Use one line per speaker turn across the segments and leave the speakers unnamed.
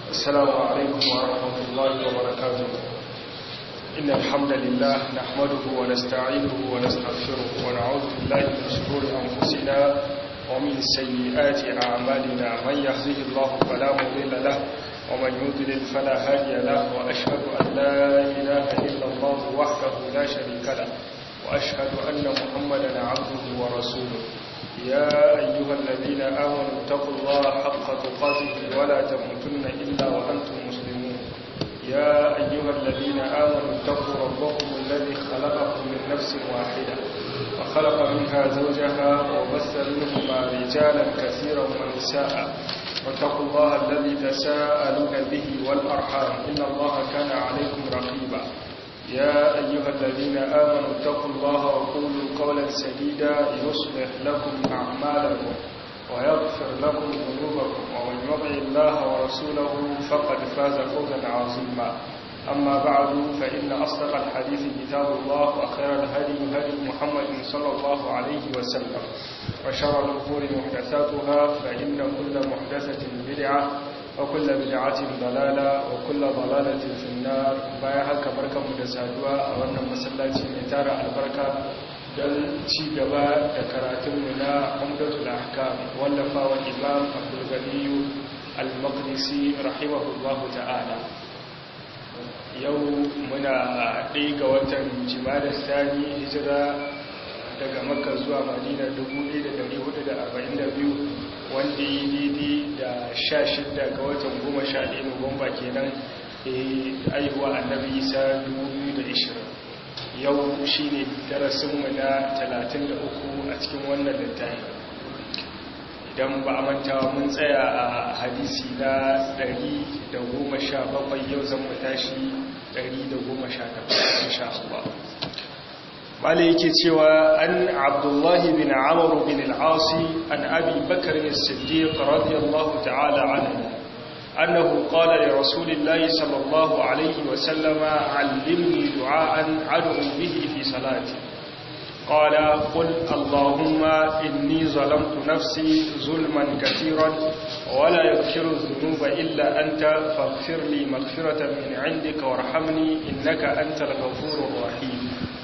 السلام عليكم ورحمة الله وبركاته إن الحمد لله نحمده ونستعينه ونستغفره ونعوذ بالله من شرور أنفسنا ومن سيئات أعمالنا من يهده الله فلا مضل له ومن يضلل فلا هادي له وأشهد أن لا إله إلا الله وحده لا شريك له وأشهد أن محمدا عبده ورسوله يا أيها الذين آمنوا اتقوا الله حق تقاته ولا تموتن إلا وأنتم مسلمون يا أيها الذين آمنوا اتقوا ربكم الذي خلقكم من نفس واحدة وخلق منها زوجها وبث منهما رجالا كثيرا ونساء واتقوا الله الذي تساءلون به والأرحام إن الله كان عليكم رقيبا يا أيها الذين آمنوا اتقوا الله وقولوا قولا سديدا يصلح لكم أعمالكم ويغفر لكم ذنوبكم ومن يطع الله ورسوله فقد فاز فوزا عظيما أما بعد فإن أصدق الحديث كتاب الله وخير الهدي هدي محمد صلى الله عليه وسلم وشر الأمور محدثاتها فإن كل محدثة بدعة وكل بدعة ضلالة وكل ضلالة في النار بايها كبركة مدسادوا أولا مسلاتي نتارة البركة دل شيقبا دكراتمنا عمدة الأحكام واللفا والإمام عبد الغني المقدسي رحمه الله تعالى yau muna ɗaya ga watan jimadar sani hijira daga makka zuwa madina 1442 wanda yi daidai da 16 ga watan 11 nuwamba kenan aihuwa annabi isa 2020 yau shi ne darasinmu na 33 a cikin wannan littafi idan ba a manta mun tsaya a hadisi na 117 yau zan mu tashi 118 insha Allah bala yake cewa an abdullahi bin amr bin al-asi an abi bakr as-siddiq radiyallahu ta'ala anhu annahu qala li rasulillahi sallallahu alayhi wa sallama 'allimni du'aan ad'u bihi fi salati قال قل اللهم إني ظلمت نفسي ظلما كثيرا ولا يغفر الذنوب إلا أنت فاغفر لي مغفرة من عندك وارحمني إنك أنت الغفور الرحيم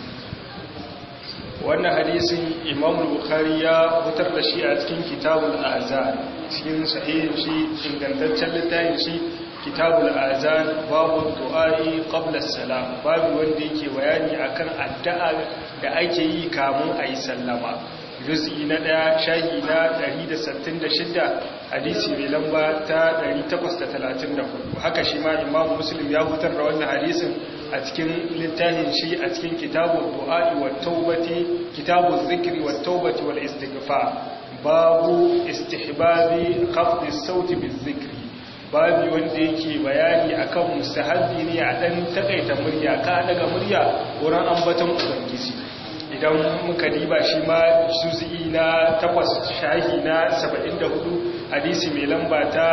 wannan hadisin imam bukhari ya fitar da shi a cikin kitabul azan cikin sahihin shi ingantaccen littafin shi kitabul azan babu du'a'i qabla salam babu wanda yake bayani akan addu'a da ake yi kamun ayi sallama juz'i na daya shahi na 166 hadisi mai lamba ta 834 haka shi ma imamu muslim ya fitar da wannan hadisin a cikin littafin shi a cikin kitabul du'a'i wat taubati kitabuz zikri wat taubati wal istighfar babu istihbabi khafdi sauti bizikri babu wanda yake bayani akan mustahabbi ne a dan takaita murya ka daga murya wurin ambaton ubangiji idan muka diba shi ma juz'i na 8 shahi na 74 hadisi mai lamba ta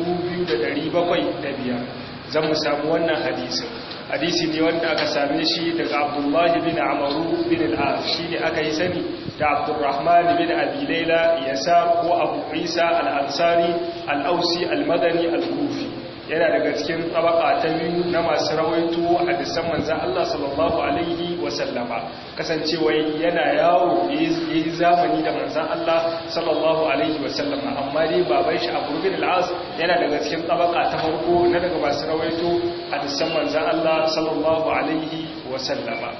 2705 zan mu samu wannan hadisin hadisi ne wanda aka same shi daga abdullahi bin amaru bin al'ad shi ne aka yi sani da abdurrahman bin abilaila yasa ko abu isa al'ansari al'ausi al-madani al-kufi yana daga cikin tabaka ta biyu na masu rawaito hadisan manzan Allah sallallahu alaihi wasallama kasancewa yana yawo yayi zamani da manzan Allah sallallahu alaihi wasallama amma dai baban shi Abu bin al-As yana daga cikin tabaka ta farko na daga masu rawaito hadisan manzan Allah sallallahu alaihi wasallama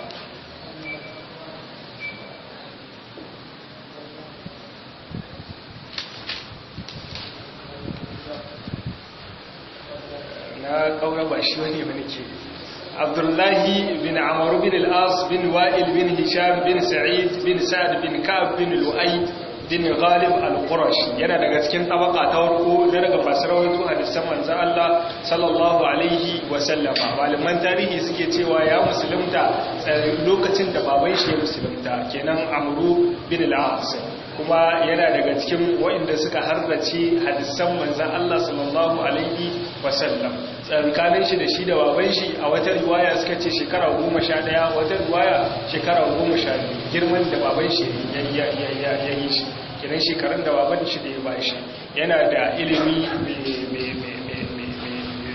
na kaura ba shi wani ba nake abdullahi bin amaru bin al'as bin wa'il bin hisham bin sa'id bin sa'ad bin ka'ab bin lu'ay bin ghalib al-qurashi yana daga cikin tabaka ta farko da daga fasarawaito hadisan manzon Allah sallallahu alaihi wa sallama malaman tarihi suke cewa ya musulunta lokacin da baban shi ya musulunta kenan amru bin al-as kuma yana daga cikin waɗanda suka harrace hadisan manzan Allah sallallahu alaihi wasallam tsarkanin shi da shi da baban shi a wata riwaya suka ce shekara goma sha ɗaya wata riwaya shekara goma sha biyu girman da baban shi ya yi shi kinan shekarun da baban shi da ya ba shi yana da ilimi mai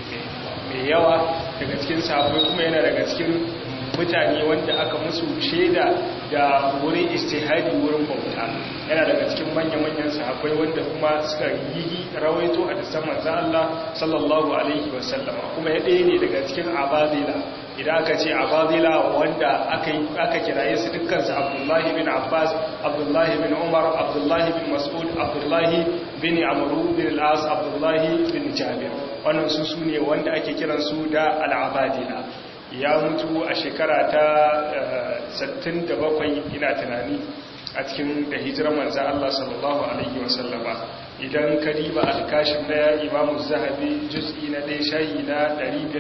mai yawa daga cikin sahabbai kuma yana daga cikin mutane wanda aka musu shaida da wurin istihadi wurin bauta yana daga cikin manya-manyan sahabbai wanda kuma suka yi rawaito a disan manzan Allah sallallahu alaihi wasallama kuma ya ɗaya ne daga cikin abadila idan aka ce abadila wanda aka kiraye su dukkansu abdullahi bin abbas abdullahi bin umar abdullahi bin mas'ud abdullahi bin amuru bin al'as abdullahi bin jabir wannan su su ne wanda ake kiransu da al'abadila ya mutu a shekara ta 67 ina tunani a cikin da hijirar manzan Allah sallallahu Alaihi wasallama idan ka riba alkashin na imamu zahabi juz'i na ɗaya shayi na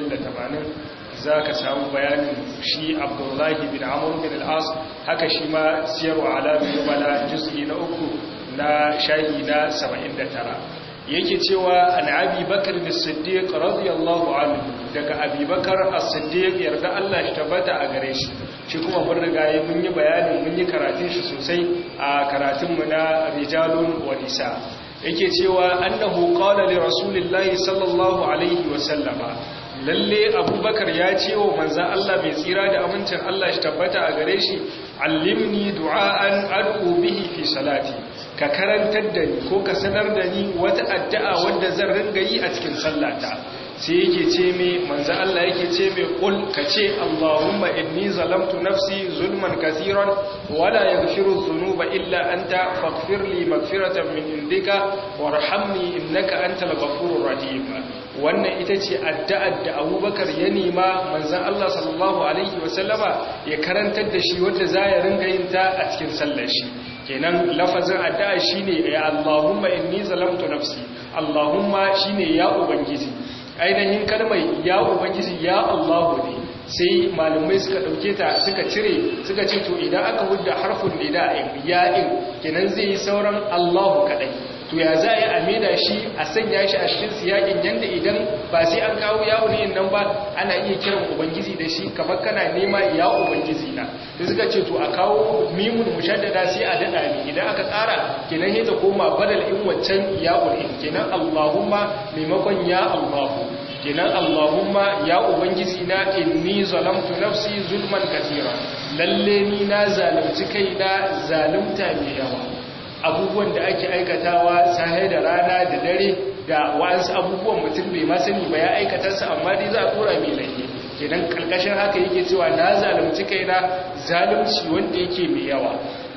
580 za ka samu bayanin shi abdullahi bin amur bin al'as haka shi ma siyarwa alamun bala juz'i na uku na shayi na 79 yake cewa an abi bakar da siddiq radiyallahu anhu daga abi bakar as-siddiq yarda Allah shi tabbata a gare shi shi kuma mun riga yi mun yi bayani mun yi karatun shi sosai a karatun mu na rijalun wa nisa yake cewa annahu qala li rasulillahi sallallahu alaihi wa sallama lalle abubakar ya ce wa manzan Allah mai tsira da amincin Allah shi tabbata a gare shi allimni du'a'an ad'u bihi fi salati ka karantar da ni ko ka sanar da ni wata addu'a wadda zan ringa yi a cikin sallata sai yake ce me manzo Allah yake ce me qul ka ce Allahumma inni zalamtu nafsi zulman kaseeran wala yaghfiru dhunuba illa anta faghfir li maghfiratan min indika warhamni innaka antal ghafurur rahim wannan ita ce addu'ar da Abubakar ya nema manzon Allah sallallahu alaihi wasallama ya karantar da shi wanda za ya ringa yin ta a cikin sallar shi kenan lafazin addu'a shine ya Allahumma inni zalamtu nafsi Allahumma shine ya ubangiji ainihin kalmar ya ubangiji ya Allahu ne sai malamai suka dauke ta suka cire suka ce to idan aka hudda harfin nida'in ya'in kenan zai yi sauran Allahu kadai to ya za a maida shi a sanya shi a cikin siyakin yanda idan ba sai an kawo yawo ne nan ba ana iya kiran ubangiji da shi kamar kana nema ya ubangiji na da suka ce to a kawo mimun mushaddada sai a dada ne idan aka tsara kenan sai ta koma badal in waccan ya in kenan Allahumma maimakon ya Allahu kenan Allahumma ya ubangiji na inni zalamtu nafsi zulman katira lalle ni na zalunci kaina zalunta mai yawa abubuwan da ake aikatawa sahe da rana da dare da wa'ansu abubuwan mutum bai masani ba ya aikata su amma dai za a tura mai laifi kenan karkashin haka yake cewa na zalunci kaina zalunci wanda yake mai yawa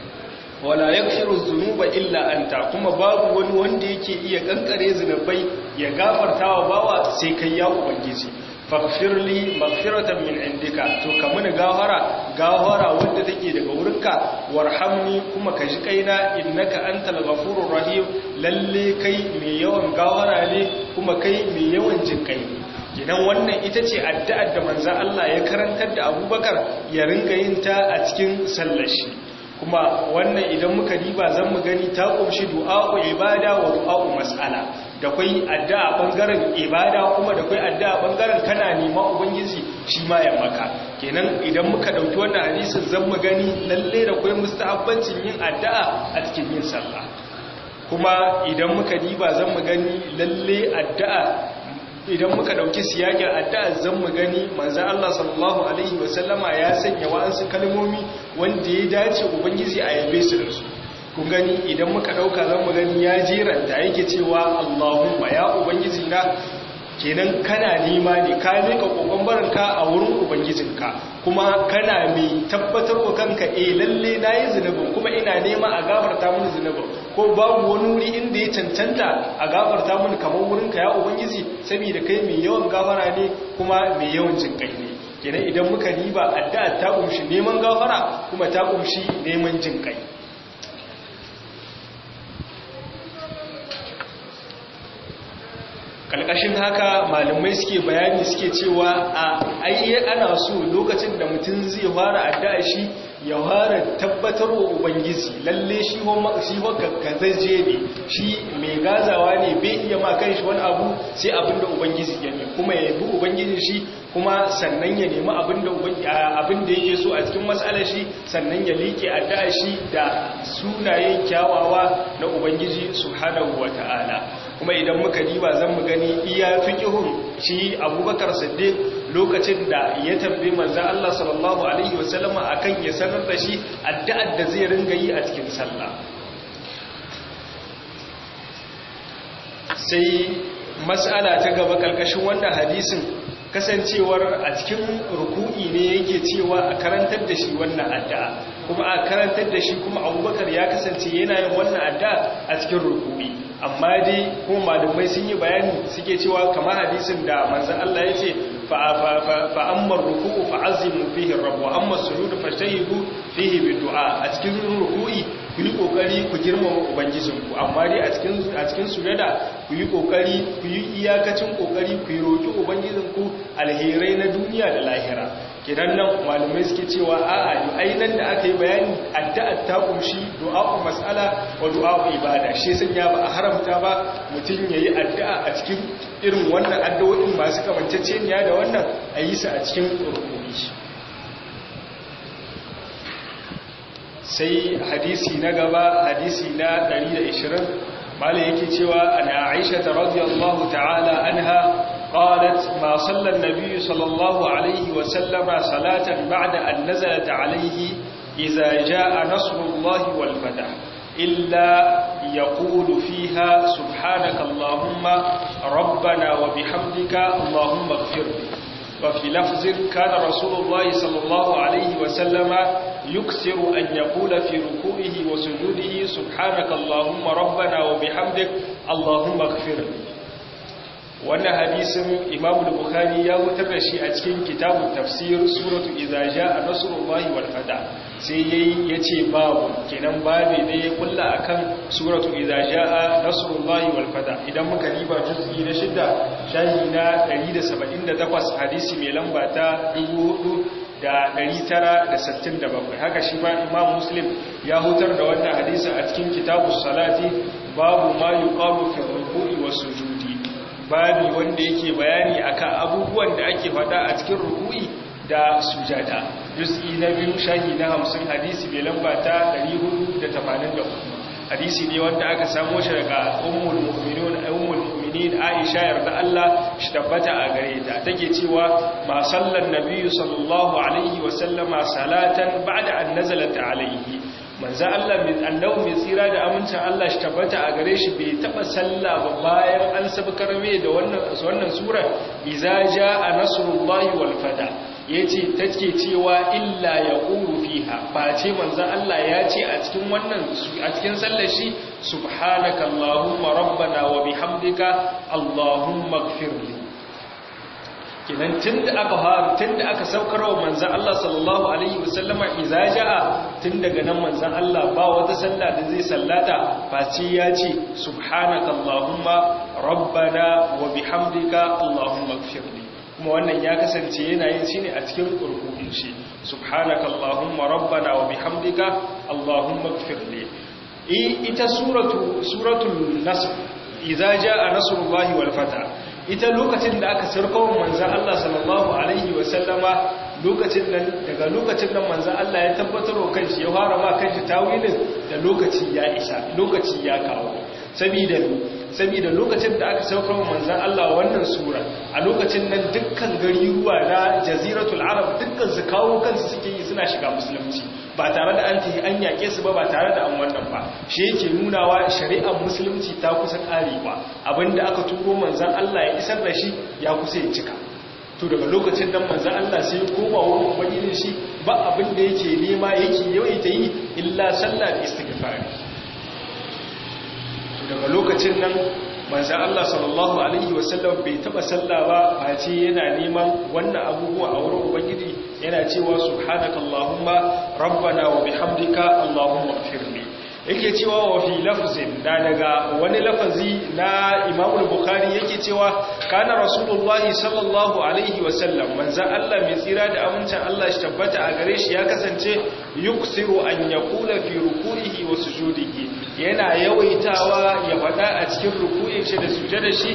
wala yaghfiru dhunuba illa anta kuma babu wani wanda yake iya kankare zunubai ya gafartawa bawa sai kai ya ubangiji faghfir li maghfiratan min indika to ka muni gafara gafara wanda take daga wurinka warhamni kuma ka ji kaina innaka antal ghafurur rahim lalle kai mai yawan gafara ne kuma kai mai yawan jinkai ne gidan wannan ita ce addu'ar da manzon Allah ya karantar da Abubakar ya ringa yin ta a cikin sallar shi kuma wannan idan muka diba zan mu gani ta kumshi du'a'u ibada wa du'a'u mas'ala da kai addu'a bangaren ibada kuma da kai addu'a bangaren kana nema ubangiji shi ma ya maka kenan idan muka dauki wannan hadisin zan mu gani lalle da kai mustahabbancin yin addu'a a cikin yin sallah kuma idan muka diba zan mu gani lalle addu'a idan muka dauki siyakin addu'a zan mu gani manzon Allah sallallahu alaihi wasallama ya sanya wa'ansu kalmomi wanda ya dace ubangiji a yabe su da su kun gani idan muka dauka zan mu gani ya jiranta yake cewa Allahumma ya ubangiji na kenan kana nema ne ka mika kokon barinka a wurin ubangijinka kuma kana mai tabbatar wa kanka eh lalle nayi zunubin kuma ina nema a gafarta mini zunubin ko babu wani wuri inda ya cancanta a gafarta mini kamar wurinka ya ubangiji saboda kai mai yawan gafara ne kuma mai yawan jinkai ne kenan idan muka riba addu'a ta kumshi neman gafara kuma ta kumshi neman jinkai kalkashin haka malamai suke bayani suke cewa a ayye ana so lokacin da mutum zai fara addu'a shi ya fara tabbatar wa ubangiji lalle shi shi gaggazaje ne shi mai gazawa ne bai iya ma shi wani abu sai abinda ubangiji ya ne kuma ya bi ubangiji shi kuma sannan ya nemi abinda abinda yake so a cikin matsalar shi sannan ya liƙe addu'a shi da sunayen kyawawa na ubangiji subhanahu wata'ala kuma idan muka diba zan mu gani iya fiqhun shi Abubakar Siddiq lokacin da ya tambaye manzon Allah sallallahu alaihi wasallam akan ya sanar da shi addu'ar da zai ringa yi a cikin sallah sai mas'ala ta gaba kalkashin wannan hadisin kasancewar a cikin ruku'i ne yake cewa a karantar da shi wannan addu'a kuma a karantar da shi kuma abubakar ya kasance yana yin wannan addu'a a cikin ruku'i amma dai kuma malumai sun yi bayani suke cewa kamar hadisin da manzan Allah ya ce fa'ammar ruku'u fa'azimu fihi rabu amma sujudu fashtahidu fihi bidu'a a cikin ruku'i ku yi kokari ku girmama ubangijinku amma dai a cikin a cikin sujada ku yi kokari ku yi iyakacin kokari ku yi roki ubangijinku alherai na duniya da lahira kidan nan malamai suke cewa a'a yi ainan da aka yi bayani addu'a ta kumshi du'a'u mas'ala wa du'a'u ibada shi sun ya ba a haramta ba mutum yayi addu'a a cikin irin wannan addu'o'in masu kamanceceniya da wannan a yi su a cikin rukuni sai hadisi na gaba hadisi na 120 malai yake cewa ana aisha radiyallahu ta'ala anha قالت ما صلى النبي صلى الله عليه وسلم صلاة بعد أن نزلت عليه إذا جاء نصر الله والفتح إلا يقول فيها سبحانك اللهم ربنا وبحمدك اللهم اغفر لي وفي لفظ كان رسول الله صلى الله عليه وسلم يكسر أن يقول في ركوعه وسجوده سبحانك اللهم ربنا وبحمدك اللهم اغفر لي wannan hadisin imamu da bukhari ya wutar da shi a cikin kitabun tafsir suratu idza jaa nasrullahi wal fata sai yayi yace babu kenan babe ne ya kulla akan suratu idza jaa nasrullahi wal fata idan muka riba juz'i na shidda shahi na 178 hadisi mai lamba ta 4967 haka shi ba imam muslim ya hutar da wannan hadisin a cikin kitabus salati babu ma yuqalu fi ruku'i was sujudi babi wanda yake bayani akan abubuwan da ake fada a cikin ruku'i da sujada juz'i na biyu shahi na 50 hadisi mai lamba ta 484 hadisi ne wanda aka samo shi daga ummul mu'minin ummul mu'minin Aisha yarda Allah shi tabbata a gare ta take cewa ma sallan nabiyyu sallallahu alaihi wa sallama salatan ba'da an nazalat alaihi manzo Allah mai annabi mai tsira da amincin Allah shi tabbata a gare shi bai taba sallah ba bayan an sabkar mai da wannan wannan sura iza jaa nasrullahi wal fata yace take cewa illa yaqulu fiha ba ce manzo Allah ya ce a cikin wannan a cikin sallar shi subhanaka allahumma rabbana wa bihamdika allahumma ighfirli kinan tunda aka fara tunda aka saukar wa manzon Allah sallallahu alaihi wasallama idza jaa tun daga nan manzon Allah ba wata sallah da zai sallata face ya ce subhanaka allahumma rabbana wa bihamdika allahumma ighfirli kuma wannan ya kasance yana yin shi ne a cikin kurkukun shi subhanaka allahumma rabbana wa bihamdika allahumma ighfirli ita suratu suratul nasr idza jaa nasrullahi wal fatah ita lokacin da aka sarkawa manzan Allah sallallahu Alaihi wasallama lokacin nan daga lokacin nan manzan Allah ya tabbatar wa kanshi ya fara ma kanshi tawilin da lokaci ya isa lokaci ya kawo sabida sabida lokacin da aka sarkawa manzan Allah wannan sura a lokacin nan dukkan gari ruwa na jaziratul arab dukkan su kawo kansu suke yi suna shiga musulunci ba tare da an tafi an yaƙe su ba ba tare da an wannan ba shi yake nunawa shari'ar musulunci ta kusa ƙarewa abinda aka turo manzan Allah ya isar da shi ya kusa ya cika to daga lokacin nan manzan Allah sai koma wurin ubangijin shi ba abin da yake nema yake yawaita yi illa sallah da istighfar to daga lokacin nan manzan Allah sallallahu alaihi wasallam bai taba sallah ba face yana neman wannan abubuwa a wurin ubangiji yana cewa subhanakallahumma rabbana wa bihamdika allahumma ighfirli yake cewa wa fi lafzin da daga wani lafazi na Imam al-Bukhari yake cewa kana Rasulullahi sallallahu alaihi wa sallam manzo Allah mai tsira da amincin Allah shi tabbata a gare shi ya kasance yuksiru an yaqula fi ruku'ihi wa sujudihi yana yawaitawa ya fada a cikin ruku'in shi da sujudar shi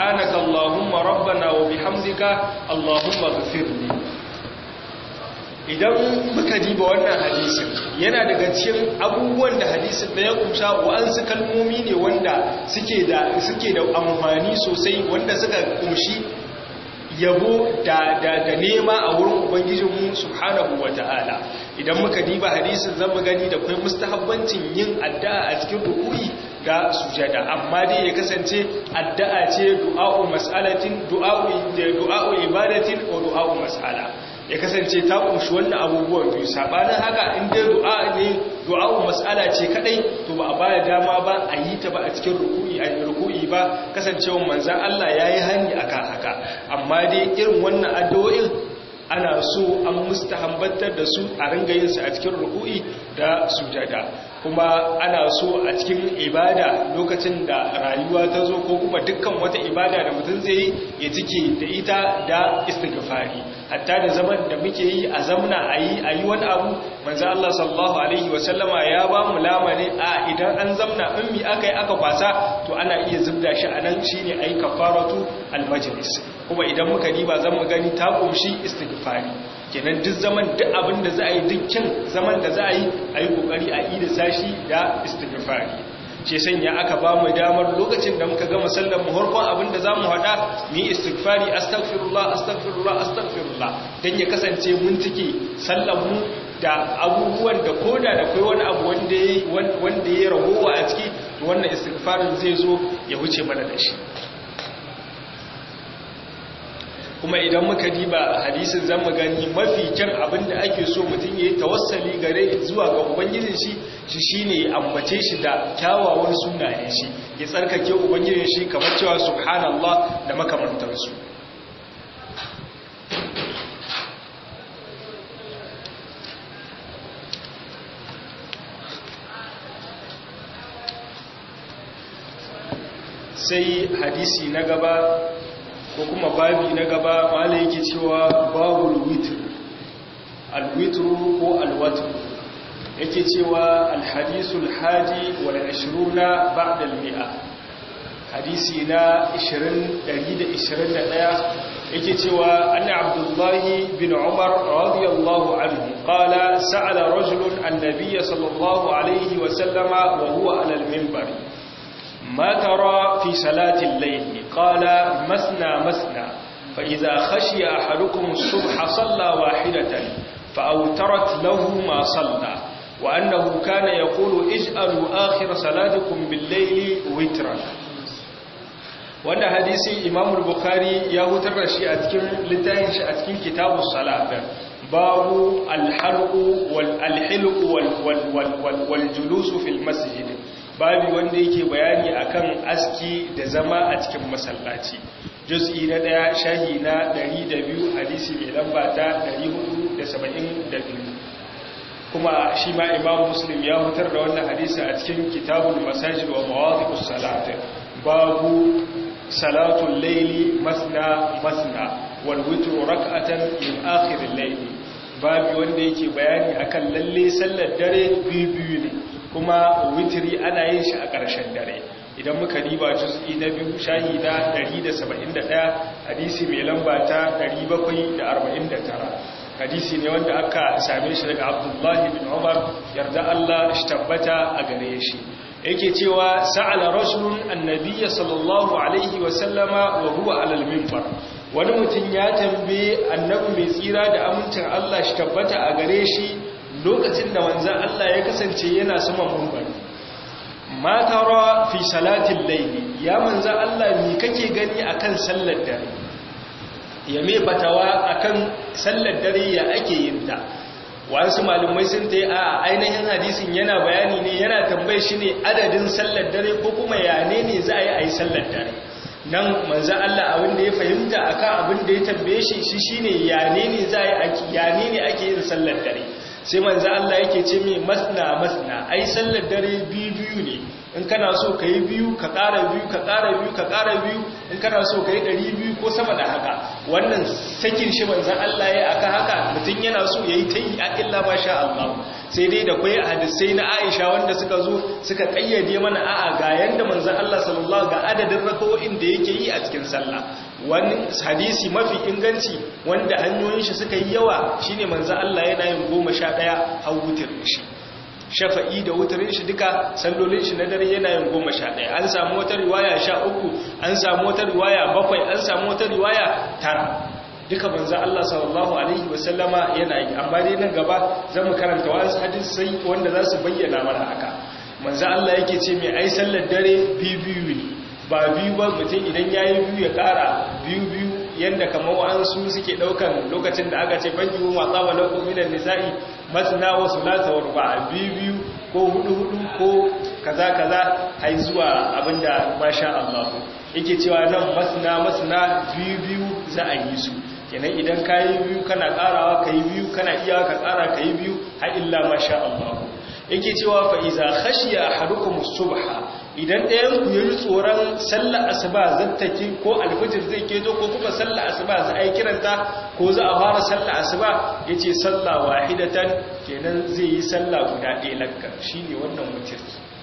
subhanakallahumma rabbana wa bihamdika allahumma ighfirli idan muka diba wannan hadisin yana daga cikin abubuwan da hadisin da ya kumsha wa'ansu kalmomi ne wanda suke da suke da amfani sosai wanda suka kumshi yabo da da da nema a wurin ubangijinmu subhanahu wata'ala idan muka diba hadisin zan gani da kai mustahabbancin yin addu'a a cikin ruku'i da sujada amma dai ya kasance addu'a ce du'a'u mas'alatin du'a'u du'a'u ibadatin ko du'a'u mas'ala ya kasance ta kunshi wannan abubuwan biyu sabanin haka in dai du'a ne du'a'u mas'ala ce kadai to ba a baya dama ba a yi ta ba a cikin ruku'i a ruku'i ba kasancewar manzon Allah yayi hani akan haka amma dai irin wannan addu'o'in ana so an mustahambatar da su a ringa yin su a cikin ruku'i da sujada kuma ana so a cikin ibada lokacin da rayuwa ta zo ko kuma dukkan wata ibada da mutum zai yi ya cike da ita da istighfari hatta da zaman da muke yi a zamna a yi a yi wani abu manzo Allah sallallahu alaihi wasallama ya ba mu lamani a idan an zamna in mi aka yi aka kwasa to ana iya zubda shi a nan shine ayi kafaratu almajlis kuma idan muka diba zan mu gani ta kumshi istighfari kenan duk zaman duk abin da za a yi dukkan zaman da za a yi a yi kokari a yi da sashi da istighfari ce sanya aka ba mu damar lokacin da muka gama sallar mu harkon abin da za mu haɗa mu yi istighfari astaghfirullah astaghfirullah astaghfirullah don ya kasance mun cike sallar mu da abubuwan da koda da kai wani abu wanda ya ragowa a ciki wannan istighfarin zai zo ya wuce mana da shi kuma idan muka diba hadisin zamu gani mafi kyan abin da ake so mutum ya yi tawassali gare zuwa ga ubangijin shi shi shine ya ambace shi da kyawawan sunayen shi ya tsarkake ubangijin shi kamar cewa subhanallah da makamantansu sai hadisi na gaba ko kuma babi na gaba wala yake cewa babul witr alwitr ko alwatr yake cewa alhadisul hadi wal 20 ba'da al-mi'a hadisi na 20 yake cewa anna abdullahi bin umar radiyallahu anhu qala sa'ala rajulun an-nabiy sallallahu alayhi wa sallama wa huwa ala al-minbar ما ترى في صلاة الليل قال مسنا مسنا فإذا خشي أحدكم الصبح صلى واحدة فأوترت له ما صلى وأنه كان يقول اجعلوا آخر صلاتكم بالليل وترا wanda hadisi imam bukhari ya hutar da shi a cikin littafin shi a cikin kitabus salat babu al-halqu wal al-hilqu wal wal wal julusu fil masjid babi wanda yake bayani akan aski da zama a cikin masallaci juz'i na daya shahi na 102 hadisi mai lamba ta 472 kuma shi ma imam muslim ya hutar da wannan hadisi a cikin kitabul masajid wa mawadhi'us salat babu salatul layli masna masna wal witru rak'atan min akhir al-layli babi wanda yake bayani akan lalle sallar dare biyu biyu ne kuma witri ana yin shi a ƙarshen dare idan muka riba juz'i na biyu shahi na 171 hadisi mai lamba ta 749 hadisi ne wanda aka same shi daga abdullahi bin umar yarda Allah shi tabbata a gare shi yake cewa sa'ala rasulun annabiyya sallallahu alaihi wa sallama wa huwa alal minbar wani mutum ya tambaye annabi mai tsira da amincin Allah shi tabbata a gare shi lokacin da manzan Allah ya kasance yana saman minbar ma tara fi salatin layli ya manzan Allah me kake gani akan sallar dare ya me fatawa akan sallar dare ya ake yin ta wasu malumai sun ta yi a ainihin hadisin yana bayani ne yana tambaye shi ne adadin sallar dare ko kuma ya ne ne za a yi a yi sallar dare nan manzan Allah abin da ya fahimta akan abin da ya tambaye shi shi shine ya ne ne za a yi ya ne ne ake yin sallar dare sai manzan Allah yake ce mai masna masna ai sallar dare biyu biyu ne in kana so ka yi biyu ka ƙara biyu ka ƙara biyu ka ƙara biyu in kana so ka yi ɗari biyu ko sama da haka wannan sakin shi manzan Allah ya aka haka mutum yana so ya yi ta yi a illa ma sha Allah sai dai da kwai hadisai na Aisha wanda suka zo suka ƙayyade mana a'a ga yanda manzan Allah sallallahu ga adadin rakawoyin da yake yi a cikin sallah wani hadisi mafi inganci wanda hanyoyin shi suka yi yawa shine manzan Allah yana yin goma sha ɗaya har wutar shi shafa'i da wutarin shi duka sallolin shi na dare yana yin goma sha ɗaya an samu wata riwaya sha uku an samu wata riwaya bakwai an samu wata riwaya tara duka manzo Allah sallallahu alaihi wasallama yana yi amma dai nan gaba zan mu karanta wasu hadisai wanda za su bayyana mana haka manzo Allah yake ce mai ai sallar dare biyu biyu ne ba biyu ba mutum idan yayi biyu ya kara biyu biyu yanda kamar wa'ansu suke daukan lokacin da aka ce banki wa tsaba lakum minan nisa'i masna wa sulata wa ruba biyu biyu ko hudu hudu ko kaza kaza hai zuwa abinda masha Allah yake cewa nan masna masna biyu biyu za a yi su kenan idan kayi biyu kana karawa kayi biyu kana iya ka kara kayi biyu har illa masha Allah yake cewa fa iza khashiya ahadukum subha idan ɗayan ku yi tsoron sallar asuba zattaki ko alfajir zai keto ko kuma sallar asuba za a yi kiranta ko za a fara sallar asuba ya ce sallah wahidatan kenan zai yi sallah guda ɗaya lakka shi ne wannan mutum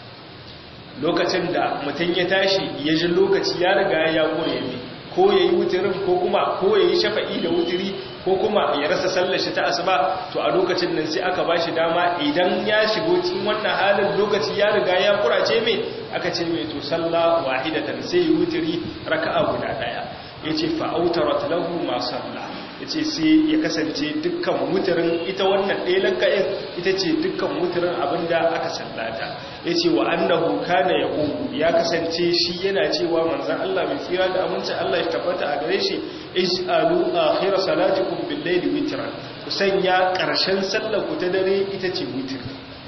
lokacin da mutum ya tashi ya ji lokaci ya riga ya kore ne ko ya yi wutirin ko kuma ko ya yi shafa'i da wutiri ko kuma ya rasa sallar shi ta asuba to a lokacin nan sai aka bashi dama idan ya shigo cikin wannan halin lokaci ya riga ya kurace mai aka ce mai to sallah wahidatan sai yi wutiri raka'a guda daya yace fa autarat lahu ma salla yace sai ya kasance dukkan wutirin ita wannan ɗaya laka'in ita ce dukkan wutirin abinda aka sallata yace wa annahu kana yaqulu ya kasance shi yana cewa manzon Allah mai tsira da aminci Allah ya tabbata a gare shi is'alu akhir salatikum bil layli witran ku sanya karshen sallar ku ta dare ita ce witr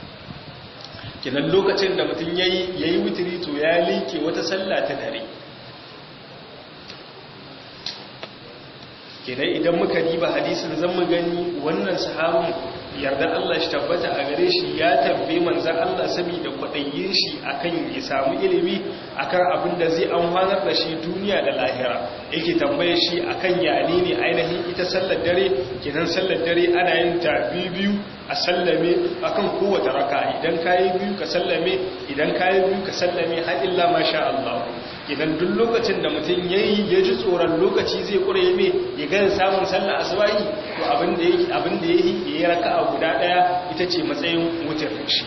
kenan lokacin da mutum yayi yayi witri to ya like wata sallah ta dare kenan idan muka diba hadisin zan mu gani wannan sahabin yarda Allah shi tabbata a gare shi ya tambaye manzan Allah saboda kwaɗayin shi akan ya samu ilimi akan abin da zai amfanar da shi duniya da lahira yake tambaye shi akan yane ne ainihin ita sallar dare kenan sallar dare ana yin ta biyu a sallame akan kowace raka idan kayi biyu ka sallame idan kayi biyu ka sallame har illa masha Allah idan duk lokacin da mutum yayi ya ji tsoron lokaci zai kure me ya ga samun sallar asubahi to abin da yake abin da yake yayi raka'a guda daya ita ce matsayin wutar shi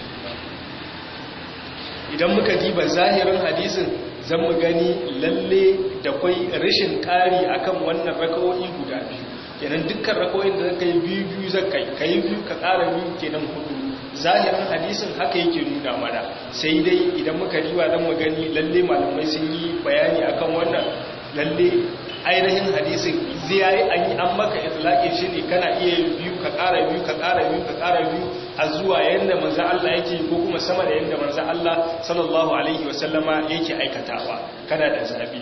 idan muka diba zahirin hadisin zan mu gani lalle da kwai rashin kari akan wannan raka'o'i guda biyu kenan dukkan raka'o'in da zaka yi biyu biyu zaka yi kai biyu ka ƙara biyu kenan hudu zahirin hadisin haka yake nuna mana sai dai idan muka riwa don magani lalle malamai sun yi bayani akan wannan lalle ainihin hadisin zai an yi an maka itlaqin shi ne kana iya biyu ka ƙara biyu ka ƙara biyu ka ƙara biyu a zuwa yanda manzo Allah yake ko kuma sama da yanda manzo Allah sallallahu alaihi wasallama yake aikatawa kana da zabi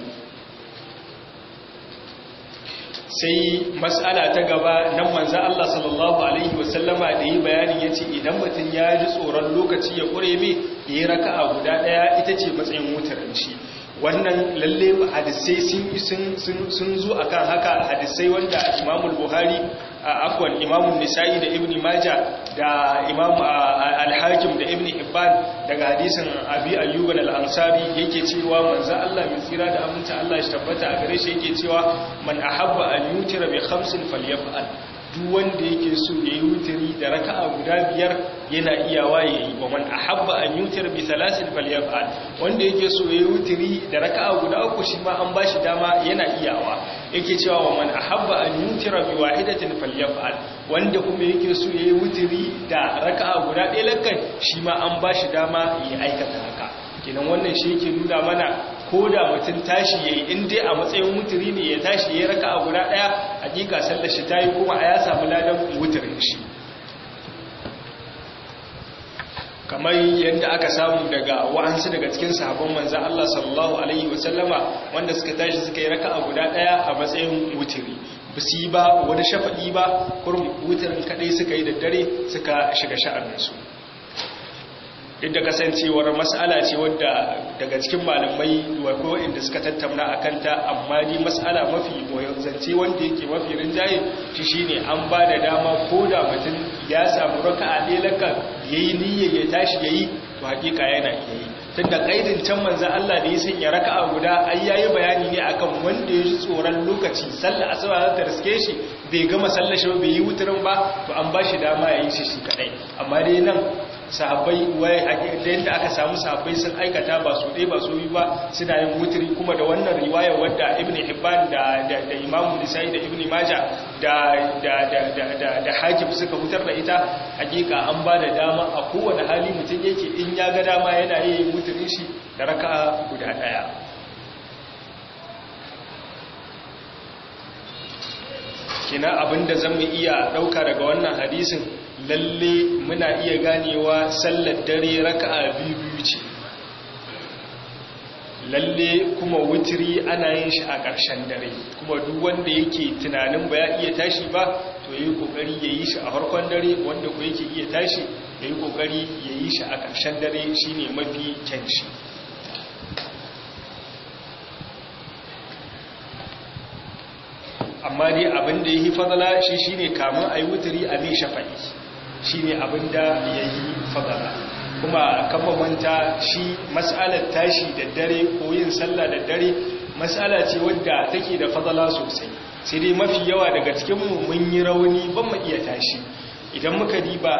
sai mas'ala ta gaba nan manzo Allah sallallahu alaihi wasallama da yi bayanin yace idan mutum ya ji tsoron lokaci ya kure me yayi raka'a guda daya ita ce matsayin wutarin shi wannan lalle hadisai sun sun zo akan haka hadisai wanda Imam Buhari afwan Imam Nisa'i da Ibn Majah da Imam Al-Hakim da Ibn Hibban daga hadisin Abi Ayyub al-Ansari yake cewa manzo Allah mai tsira da aminci Allah shi tabbata a gare shi yake cewa man ahabba an yutira bi khamsin falyaf'al duk wanda yake so ya yi wutiri da raka'a guda biyar yana iyawa ya yi wa man ahabba an yutir bi salasin falyaf'al wanda yake so ya yi wutiri da raka'a guda uku shi ma an bashi dama yana iyawa yake cewa wa man ahabba an yutira bi wahidatin falyaf'al wanda kuma yake so ya yi wutiri da raka'a guda ɗaya lakkan shi ma an bashi dama ya aikata haka kenan wannan shi yake nuna mana ko da mutum tashi ya yi inda a matsayin wuturi ne ya tashi ya raka a guda ɗaya hakika sallar shi ta yi kuma a ya samu ladan wuturin shi kamar yadda aka samu daga wa'ansu daga cikin sahabban manzan Allah sallallahu Alaihi wasallama wanda suka tashi suka yi raka a guda ɗaya a matsayin wuturi ba su yi ba wani shafaɗi ba kurum wuturin kaɗai suka yi da dare suka shiga sha'aninsu duk da kasancewar mas'ala ce wadda daga cikin malamai ko inda suka tattauna a kanta amma ni mas'ala mafi zance wanda yake mafi rinjaye shi shine an ba da dama ko da mutum ya samu raka'a ɗaya laka yayi niyyar ya tashi yayi to hakika yana yayi tunda kaidin can manzon Allah da ya sanya raka'a guda ai yayi bayani ne akan wanda ya ji tsoron lokaci sallar asuba za ta riske shi bai gama sallar shi bai yi wuturin ba to an ba shi dama yayi shi shi kadai amma dai nan sahabbai wai da yadda aka samu sahabbai sun aikata ba su ɗaya ba su yi ba suna yin wuturi kuma da wannan riwayar wadda ibn hibban da da da imam nisai da ibn maja da da da da da hakim suka hutar da ita hakika an ba da dama a kowane hali mutum yake in ya ga dama yana yin wuturin shi da raka'a guda ɗaya kina abinda zan mu iya ɗauka daga wannan hadisin lalle muna iya ganewa sallar dare raka'a biyu ce lalle kuma wutiri ana yin shi a ƙarshen dare kuma duk wanda yake tunanin ba ya iya tashi ba to yayi kokari yayi shi a farkon dare wanda ko yake iya tashi yayi kokari yayi shi a ƙarshen dare shine mafi kyan shi amma dai abin da yayi fadala shi shine kamun ayi wutiri a mai shafa'i shi ne abinda ya yi fadala kuma kan manta shi matsalar tashi da dare ko yin sallah da dare matsala ce wadda take da fadala sosai sai dai mafi yawa daga cikinmu mun yi rauni ban mu iya tashi idan muka diba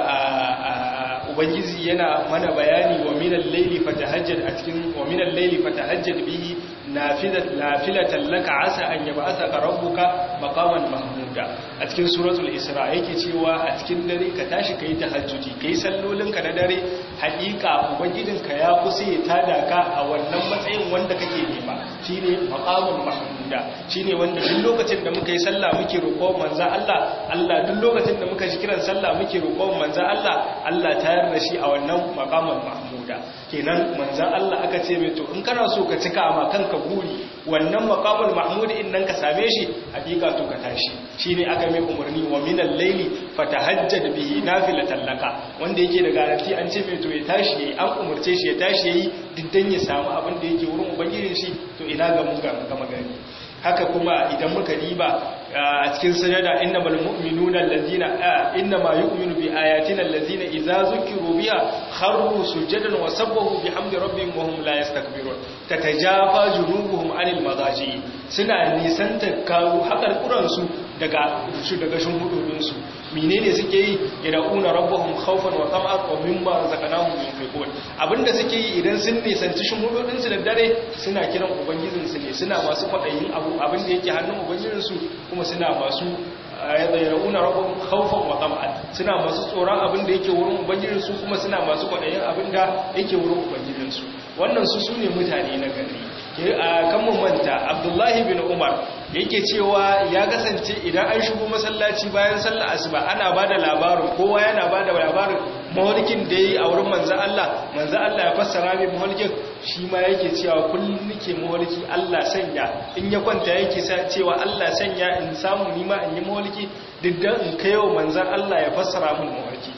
a ubangiji yana mana bayani wa minal layli fatahajjad a cikin wa minal layli fatahajjad bihi nafilatan laka asa an yab'athaka rabbuka maqaman mahmuda a cikin suratul isra yake cewa a cikin dare ka tashi kai tahajjudi kai sallolinka na dare haƙiƙa ubangijinka ya kusa ya tada ka a wannan matsayin wanda kake nema shine maqaman mahmuda shine wanda duk lokacin da muka yi sallah muke roƙon manzo Allah Allah duk lokacin da muka ji kiran sallah muke roƙon manzo Allah Allah tayar da shi a wannan maqaman mahmuda kenan manzo Allah aka ce mai to in kana so ka cika ma kanka buri wannan maqamul mahmud in nan ka same shi hakika to ka tashi shine aka mai umarni wa minal layli fatahajjad bihi nafilatan laka wanda yake da garanti an ce mai to ya tashi yayi an umarce shi ya tashi yayi diddan ya samu abin da yake wurin ubangijin shi to ina ga mun ga magani haka kuma idan muka diba a cikin sajada innamal mu'minuna allazina innama yu'minu bi ayatina allazina idza zukiru biha kharru sujadan wa sabbahu bihamdi rabbihim wa hum la yastakbirun tatajafa junubuhum anil madaji suna nisanta kawo hakar kuransu daga su daga shimhudodin su menene suke yi yad'una rabbahum khawfan wa tam'an wa mimma razaqnahum yunfiqun abinda suke yi idan sun nisanci shimhudodin su da dare suna kiran ubangijin su ne suna masu kwadayin abu abinda yake hannun ubangijin su kuma suna masu yad'una rabbahum khawfan wa tam'an suna masu tsoron abinda yake wurin ubangijin su kuma suna masu kwadayin abinda yake wurin ubangijin su wannan su sune mutane na gari kan mu manta abdullahi bin umar yake cewa ya kasance idan an shigo masallaci bayan sallar asuba ana ba da labarin kowa yana ba da labarin mahalikin da ya yi a wurin manzan Allah manzan Allah ya fassara mai mahalikin shi ma yake cewa kullum nake mahaliki Allah sanya in ya kwanta yake cewa Allah sanya in samu nima in yi mahaliki duk da in kai wa manzan Allah ya fassara min mahaliki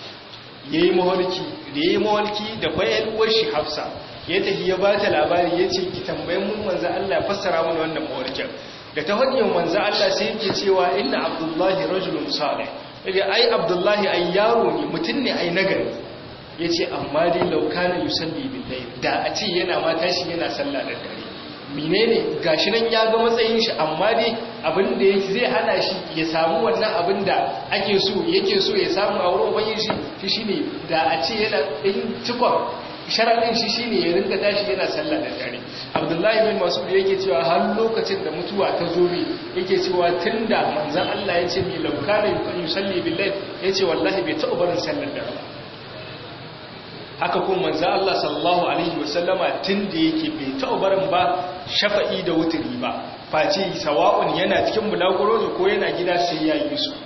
ya yi mahaliki da ya yi mahaliki da bayan uwar shi hafsa ya tafi ya ba ta labari ya ce ki tambayin mun manzan Allah ya fassara min wannan mawalikin da ta hanyar manzan Allah sai yake cewa inna abdullahi rajulun salih yace ai abdullahi ai yaro ne mutum ne ai nagari yace amma dai laukana yusalli billahi da a ce yana ma tashi yana sallah da dare menene gashi nan ya ga matsayin shi amma dai abin da yake zai hana shi ya samu wannan abin da ake so yake so ya samu a wurin ubangiji shi shine da a ce yana din cikon sharaɗin shi shine ya rinka tashi yana sallah da dare abdullahi bin masud yake cewa har lokacin da mutuwa ta zo mi yake cewa tunda manzon Allah ya ce mi laukana yusalli billahi yace wallahi bai taɓa barin sallar dare ba haka kuma manzon Allah sallallahu alaihi wasallama tunda yake bai taɓa barin ba shafa'i da wuturi ba face sawa'un yana cikin bulaguro ne ko yana gida sai ya yi su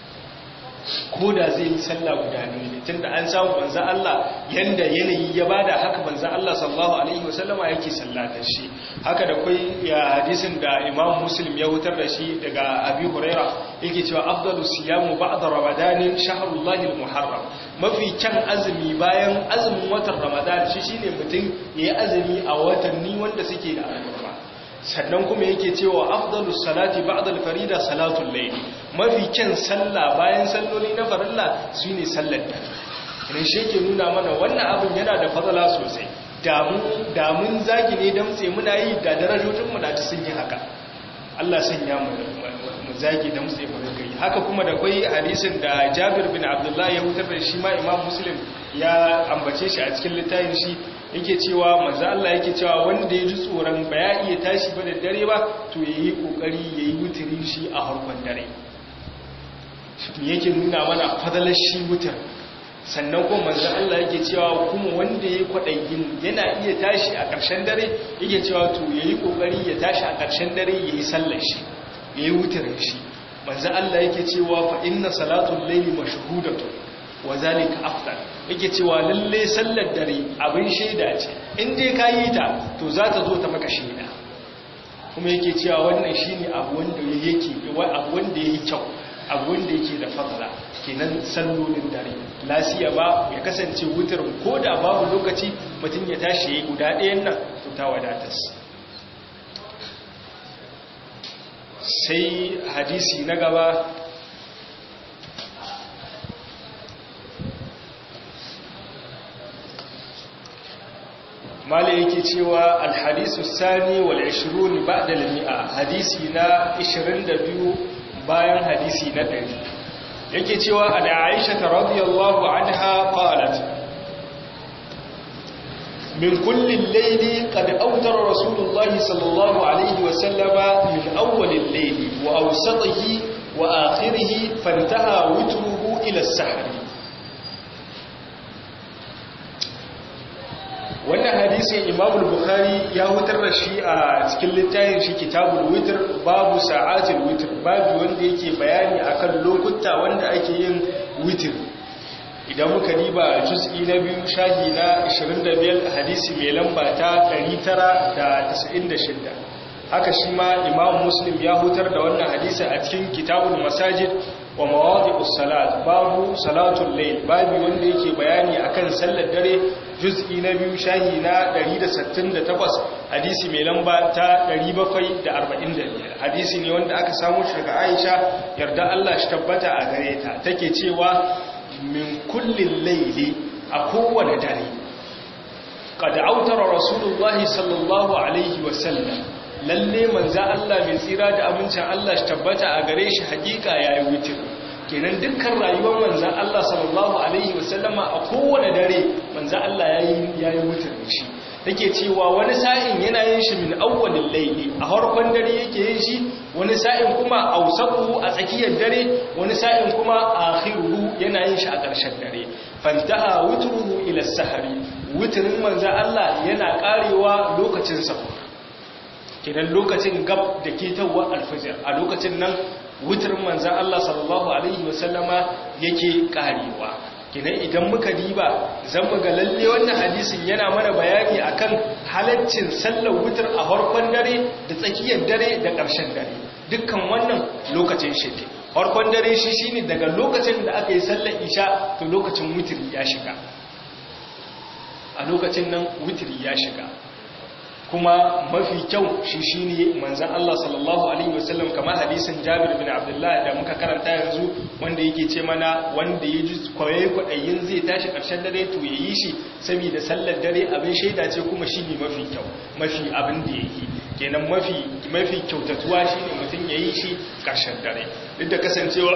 ko da zai yi sallah guda ne tunda an samu manzo Allah yanda yanayi ya bada haka manzo Allah sallallahu alaihi wasallama yake sallatar shi haka da kai ya hadisin da Imam Muslim ya hutar da shi daga Abi Huraira yake cewa afdalu siyamu ba'da ramadanin shahrullahi al-muharram mafi kyan azumi bayan azumin watan ramadan shi shine mutum ya yi azumi a watanni wanda suke da alfarma sannan kuma yake cewa afdalus salati ba'da al-farida salatul layl mafi kyan sallah bayan salloli na farilla shine sallar dare idan shi yake nuna mana wannan abin yana da fadala sosai damun zagi ne damtse muna yi da darajojinmu da ta sun yi haka Allah sanya mu zagi damtse mu rinka yi haka kuma da kwai hadisin da Jabir bin Abdullah ya hutar da shi ma Imam Muslim ya ambace shi a cikin littafin shi yake cewa manzo Allah yake cewa wanda ya ji tsoron ba ya iya tashi ba da dare ba to yayi kokari yayi wutirin shi a harkon dare shi yake nuna mana fadalar shi wutar sannan kuma manzan Allah yake cewa kuma wanda ya kwaɗayin yana iya tashi a ƙarshen dare yake cewa to ya yi ƙoƙari ya tashi a ƙarshen dare ya yi sallar shi ya yi wutarin shi manzan Allah yake cewa fa inna salatun laili mashhudatu wa zalika afdal yake cewa lalle sallar dare abin shaida ce in dai ka yi ta to za ta zo ta maka shaida kuma yake cewa wannan shine abu wanda yake abu wanda yake kyau abu wanda yake da fadla kenan sallolin dare lasiya ba ya kasance wutar ko da babu lokaci mutum ya tashi ya yi guda ɗayan nan to ta wadatas sai hadisi na gaba mala yake cewa alhadisu sani wal 20 ba'da al-mi'a hadisi na 22 bayan hadisi na 100 yake cewa an Aisha radiyallahu anha qalat min kulli al-layli qad awtara rasulullahi sallallahu alayhi wa sallama min awwal al-layli wa awsatihi wa akhirih fantaha witruhu ila as-sahr wannan hadisin Imam al-Bukhari ya hutar da shi a cikin littafin shi Kitabul Witr babu sa'atul witr babu wanda yake bayani akan lokuta wanda ake yin witr idan muka diba juz'i na biyu shahi na 25 hadisi mai lamba ta 996 haka shi ma Imam Muslim ya hutar da wannan hadisi a cikin Kitabul Masajid wa mawadi'us salat babu salatul layl babu wanda yake bayani akan sallar dare juz'i na biyu shahi na 168 hadisi mai lamba ta 745 hadisi ne wanda aka samu shi daga Aisha yarda Allah shi tabbata a gare ta take cewa min kullin layli a kowane dare qad autara rasulullahi sallallahu alaihi wasallam lalle manza Allah mai tsira da amincin Allah shi tabbata a gare shi hakika yayi wutir kenan dukkan rayuwar manzan Allah sallallahu alaihi wasallama a kowane dare manzan Allah yayi yayi wutir shi take cewa wani sa'in yana yin shi min awwalil layli a harkon dare yake yin shi wani sa'in kuma awsatuhu a tsakiyar dare wani sa'in kuma akhiruhu yana yin shi a ƙarshen dare fantaha wutruhu ila sahari wutirin manzan Allah yana karewa lokacin sahur kidan lokacin gab da ketawar alfajir a lokacin nan wutirin manzan Allah sallallahu alaihi wasallama yake karewa kidan idan muka diba zan ga lalle wannan hadisin yana mana bayani akan halaccin sallar wutar a farkon dare da tsakiyar dare da ƙarshen dare dukkan wannan lokacin shi ne farkon dare shi shine daga lokacin da aka yi sallar isha to lokacin wutiri ya shiga a lokacin nan wutiri ya shiga kuma mafi kyau shi shine manzon Allah sallallahu alaihi wasallam kamar hadisin Jabir bin Abdullah da muka karanta yanzu wanda yake ce mana wanda ya ji kwaye kwadayin zai tashi karshen dare to yayi shi saboda sallar dare abin shaida ce kuma shine mafi kyau mafi abin da yake kenan mafi mafi kyautatuwa shine mutum yayi shi karshen dare duk da kasancewar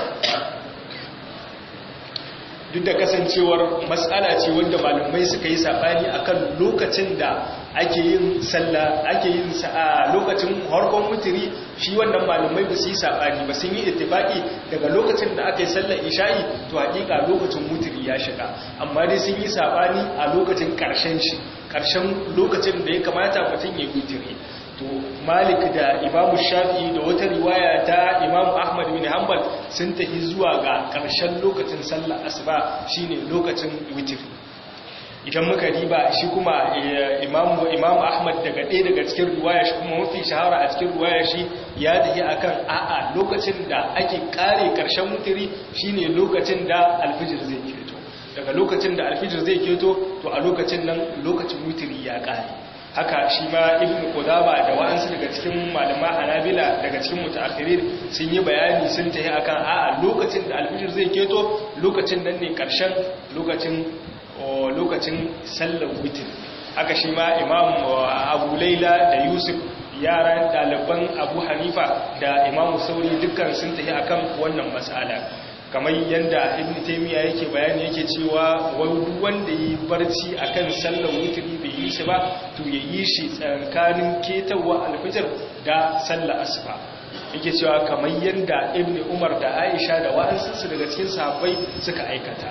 duk da kasancewar matsala ce wanda malamai suka yi sabani akan lokacin da ake yin sallah ake yin a lokacin harkon mutiri shi wannan malamai ba su yi sabani ba sun yi ittifaki daga lokacin da aka yi sallar isha'i to hakika lokacin mutiri ya shiga amma dai sun yi sabani a lokacin karshen shi karshen lokacin da ya kamata mutum ya mutiri to malik da imamu shafi da wata riwaya ta imamu ahmad bin hanbal sun tafi zuwa ga ƙarshen lokacin sallar asuba shine lokacin witiri idan muka riba shi kuma imamu imamu ahmad daga ɗaya daga cikin riwaya shi kuma mafi shahara a cikin riwaya shi ya tafi akan a'a lokacin da ake kare ƙarshen witiri shine lokacin da alfijir zai fito daga lokacin da alfijir zai keto to a lokacin nan lokacin witiri ya kare haka shi ma ibn qudama da wa'ansu daga cikin malama hanabila daga cikin mutaakhirin sun yi bayani sun tafi akan a'a lokacin da alfijir zai keto lokacin nan ne karshen lokacin lokacin sallar witir haka shi ma imam abu laila da yusuf yaran ɗaliban abu hanifa da imamu sauri dukkan sun tafi akan wannan matsala kamar yadda ibn taymiya yake bayani yake cewa wanda yi barci akan sallar wutri bai yi shi ba to ya yi shi tsakanin ketawa alfijir da sallar asuba yake cewa kamar yadda ibn umar da aisha da wa'ansu daga cikin sahabbai suka aikata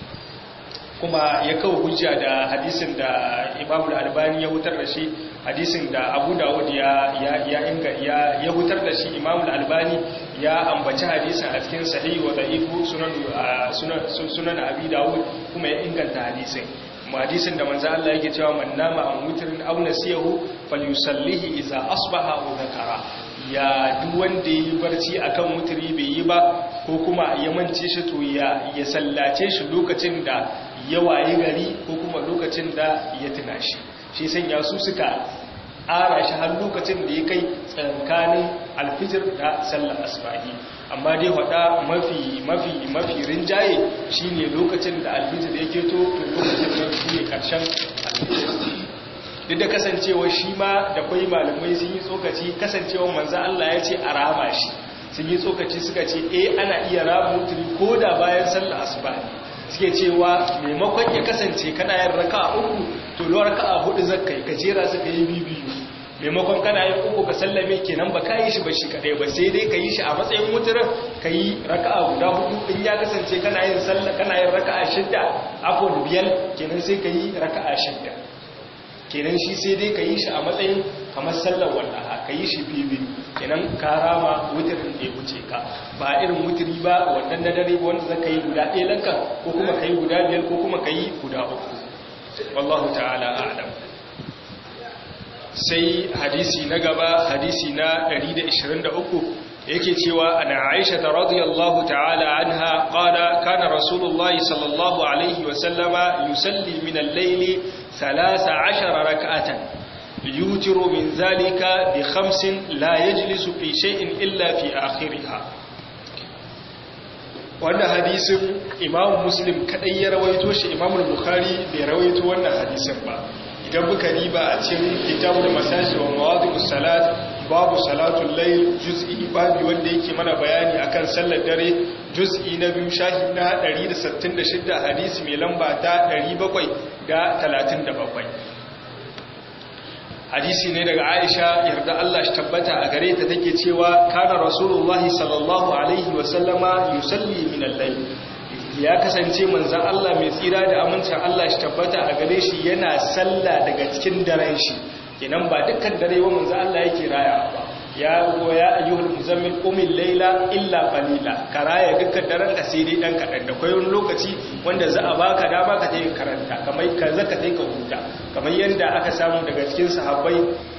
kuma ya kawo hujja da hadisin da imamu albani ya hutar da shi hadisin da abu dawud ya ya inga ya ya hutar da shi imamu albani ya ambaci hadisin a cikin sahih wa da'ifu sunan sunan sunan abi dawud kuma ya inganta hadisin mu hadisin da manzo Allah yake cewa man nama an wutrin aw nasiyahu falyusallihi idza asbaha aw dhakara ya duk wanda yi barci akan wutri bai yi ba ko kuma ya mance shi to ya ya sallace shi lokacin da ya waye gari ko kuma lokacin da ya tuna shi shi sanya su suka ara shi har lokacin da ya kai tsakanin alfijir da sallar asbahi amma dai wada mafi mafi mafi rinjaye shine lokacin da alfijir ya keto to lokacin da shi ne karshen alfijir duk da kasancewa shi ma da kwai malamai sun yi tsokaci kasancewa manzo Allah ya ce a rama shi sun yi tsokaci suka ce eh ana iya rama mutuli ko da bayan sallar asbahi suke cewa maimakon ya kasance kana yin raka uku to lo raka hudu zakkai ka jera su ka yi bibiyu maimakon kana yin uku ka sallame kenan ba ka yi shi ba shi kadai ba sai dai ka yi shi a matsayin mutumin ka yi raka guda hudu in ya kasance kana yin sallah kana yin raka shidda afon biyar kenan sai ka yi raka shidda kenan shi sai dai ka yi shi a matsayin kamar sallar wallaha ka yi shi bibiyu kenan ka rama wutirin da ya wuce ka ba irin wutiri ba wannan na dare wanda zaka yi guda ɗaya lanka ko kuma ka yi guda biyar ko kuma ka yi guda uku wallahu ta'ala a'lam sai hadisi na gaba hadisi na 123 yake cewa ana Aisha radhiyallahu ta'ala anha qala kana rasulullahi sallallahu alaihi wa sallama yusalli min al-layli 13 rak'atan يوتر من ذلك بخمس لا يجلس في شيء إلا في آخرها wannan hadisin imam muslim kadai ya rawaito shi imam bukhari bai rawaito wannan hadisin ba idan muka riba a cikin kitabul masaji wa mawadi'us salat babu salatul layl juz'i babu wanda yake mana bayani akan sallar dare juz'i na biyu shahi na 166 hadisi mai lamba ta 737 hadisi ne daga Aisha yarda Allah shi tabbata a gare ta take cewa kana rasulullahi sallallahu alaihi wa sallama yusalli min al-layl ya kasance manzon Allah mai tsira da amincin Allah shi tabbata a gare shi yana salla daga cikin daren shi kenan ba dukkan dare wa manzon Allah yake raya ba ya goya ayyuhul muzammil qumil layla illa qalila karaya dukkan daren ka sai dai dan kadan da kai wani lokaci wanda za a baka dama ka tayi karanta kamar ka zaka tayi ka huta kamar yanda aka samu daga cikin sahabbai